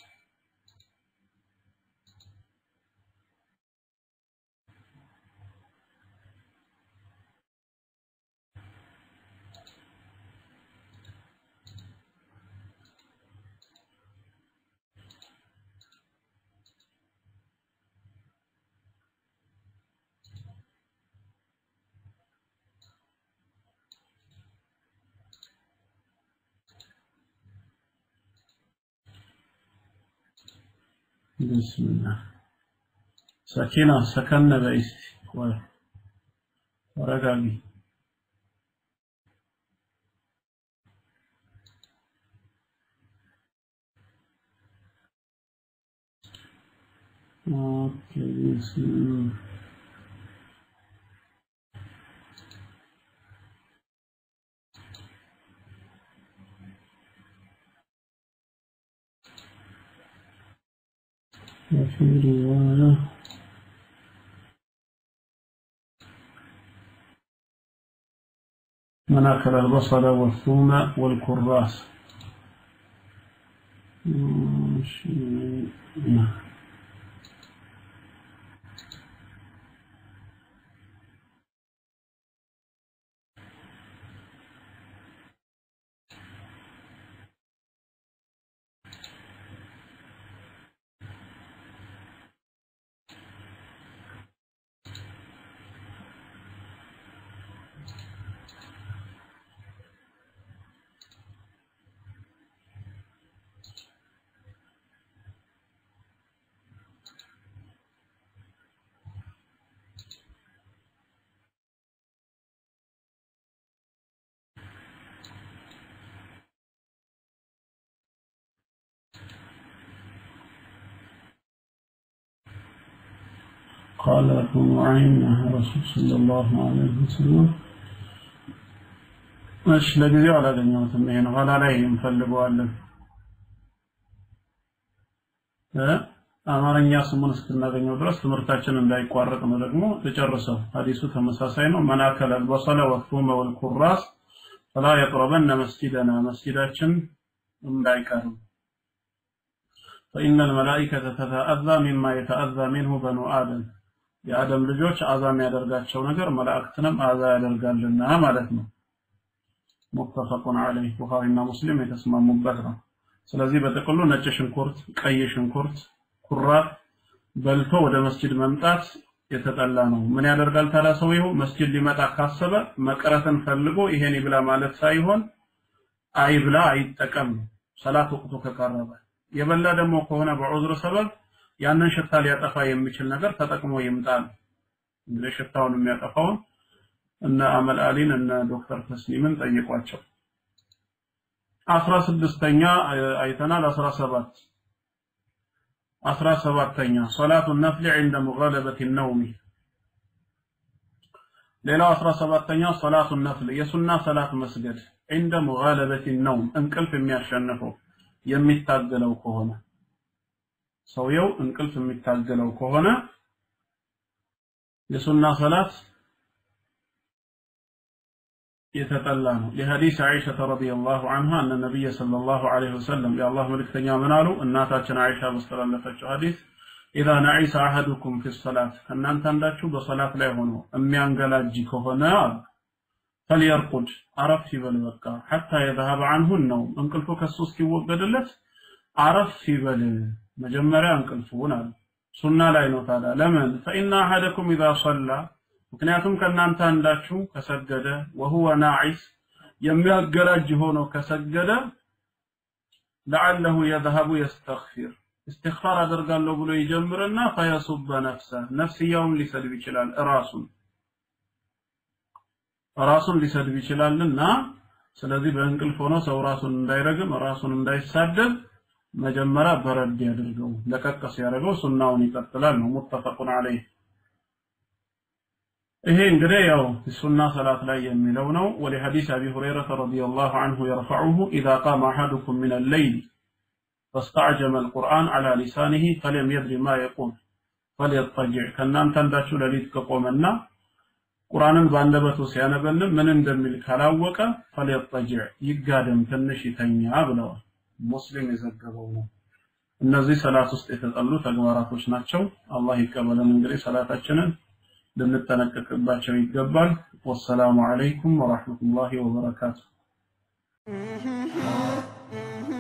بسم الله سكينة سكنة بإستي ورقاقي اوكي بسم الله وفي رواية من أكل البصل والثوم والكراس ماشي. قال أبو نعيم نهى رسول صلى الله عليه وسلم እሺ ለጊዜው አላገኘሁትም ይሄን ኋላ ላይ እንፈልገዋለን እ አማርኛ ስሙን እስክናገኘው ድረስ ትምህርታችን እንዳይቋረጥ ነው ደግሞ ልጨርሰው ሐዲሱ ተመሳሳይ ነው መናከል አልበሰለ ወቱመ ወልኩራስ ፈላ የቅረበነ መስጂደና መስጂዳችን እንዳይቀርብ فإن الملائكة تتأذى مما يتأذى منه بنو آدم የአደም ልጆች አዛ የሚያደርጋቸው ነገር መላእክትንም አዛ ያደርጋልና ማለት ነው ሙተፈቁን ዐለይህ ቡኻሪና ሙስሊም የተስማሙበት ነው ስለዚህ በጥቅሉ ነጭ ሽንኩርት ቀይ ሽንኩርት ኩራት በልቶ ወደ መስጂድ መምጣት የተጠላ ነው ምን ያደርጋል ታዲያ ሰውየው መስጂድ ሊመጣ ካሰበ መቅረትን ፈልጎ ይሄን ይብላ ማለት ሳይሆን አይብላ አይጠቀም ሰላት ወቅቱ ከቀረበ የበላ ደግሞ ከሆነ በዑዝር ሰበብ ያንን ሽታ ሊያጠፋ የሚችል ነገር ተጠቅሞ ይምጣል እንግዲህ ሽታውን የሚያጠፋውን እነ አመል አሊን እነ ዶክተር ተስሊምን ጠይቋቸው አስራ ስድስተኛ አይተናል አስራ ሰባት አስራ ሰባተኛ ሶላቱ ነፍል عند مغالبة النوم ሌላው አስራ ሰባተኛ ሶላቱ ነፍል የሱና ሰላት መስገድ عند مغالبة النوم እንቅልፍ የሚያሸንፈው የሚታገለው ከሆነ ሰውየው እንቅልፍ የሚታገለው ከሆነ የሱና ሰላት የተጠላ ነው። ለሐዲስ አይሻ ረዲየላሁ ዐንሃ እነ ነብይ ሰለላሁ ዐለይሂ ወሰለም የአላህ መልእክተኛ ምን አሉ? እናታችን አይሻ በስተላለፈችው ሐዲስ ኢዛ ነዒሰ አሐዱኩም ፊ ሰላት ከእናንተ አንዳችሁ በሰላት ላይ ሆኖ የሚያንገላጅ ከሆነ አሉ ፈልየርቁድ አረፍ ይበል በቃ ሐታ የዘሀበ ዐንሁ ነው እንቅልፉ ከሱ እስኪወገድለት አረፍ ይበል መጀመሪያ እንቅልፉን አሉ ሱና ላይ ነው ታዲያ ለምን ፈኢነ አሐደኩም ኢዛ ሰላ ምክንያቱም ከእናንተ አንዳችሁ ከሰገደ ወሁወ ናዒስ የሚያገላጅ ሆኖ ከሰገደ ለዓለሁ የዝሀቡ የስተግፊር እስትግፋር አደርጋለሁ ብሎ ይጀምርና ፈየሱበ ነፍሰ ነፍስያውን ሊሰድብ ይችላል ራሱን ራሱን ሊሰድብ ይችላልና ስለዚህ በእንቅልፍ ሆኖ ሰው ራሱን እንዳይረግም ራሱን እንዳይሳደብ መጀመሪያ በረድ ያድርገው ለቀቅ ሲያደርገው ሱናውን ይቀጥላል ነው ሙተፈቁን ዐለይህ ይሄ እንግዲህ ያው ሱና ሰላት ላይ የሚለው ነው ወለሐዲስ አቢ ሁረይራ ረዲየላሁ ዐንሁ يرفعه اذا قام احدكم من الليل فاستعجم القرآن على لسانه فلم يدري ما يقول فليضطجع ከእናንተ አንዳችሁ ሌሊት ከቆመና ቁርአንን በአንደበቱ ሲያነበልን ምን እንደሚል ካላወቀ ፈለየጠጅዕ ይጋደም ትንሽ ይተኛ ብለዋል ሙስሊም የዘገበው ነው እነዚህ ሰላት ውስጥ የተጠሉ ተግባራቶች ናቸው አላህ ይቀበለን እንግዲህ ሰላታችንን ልንጠነቀቅባቸው ይገባል ወሰላሙ አለይኩም ወራህመቱላሂ ወበረካቱ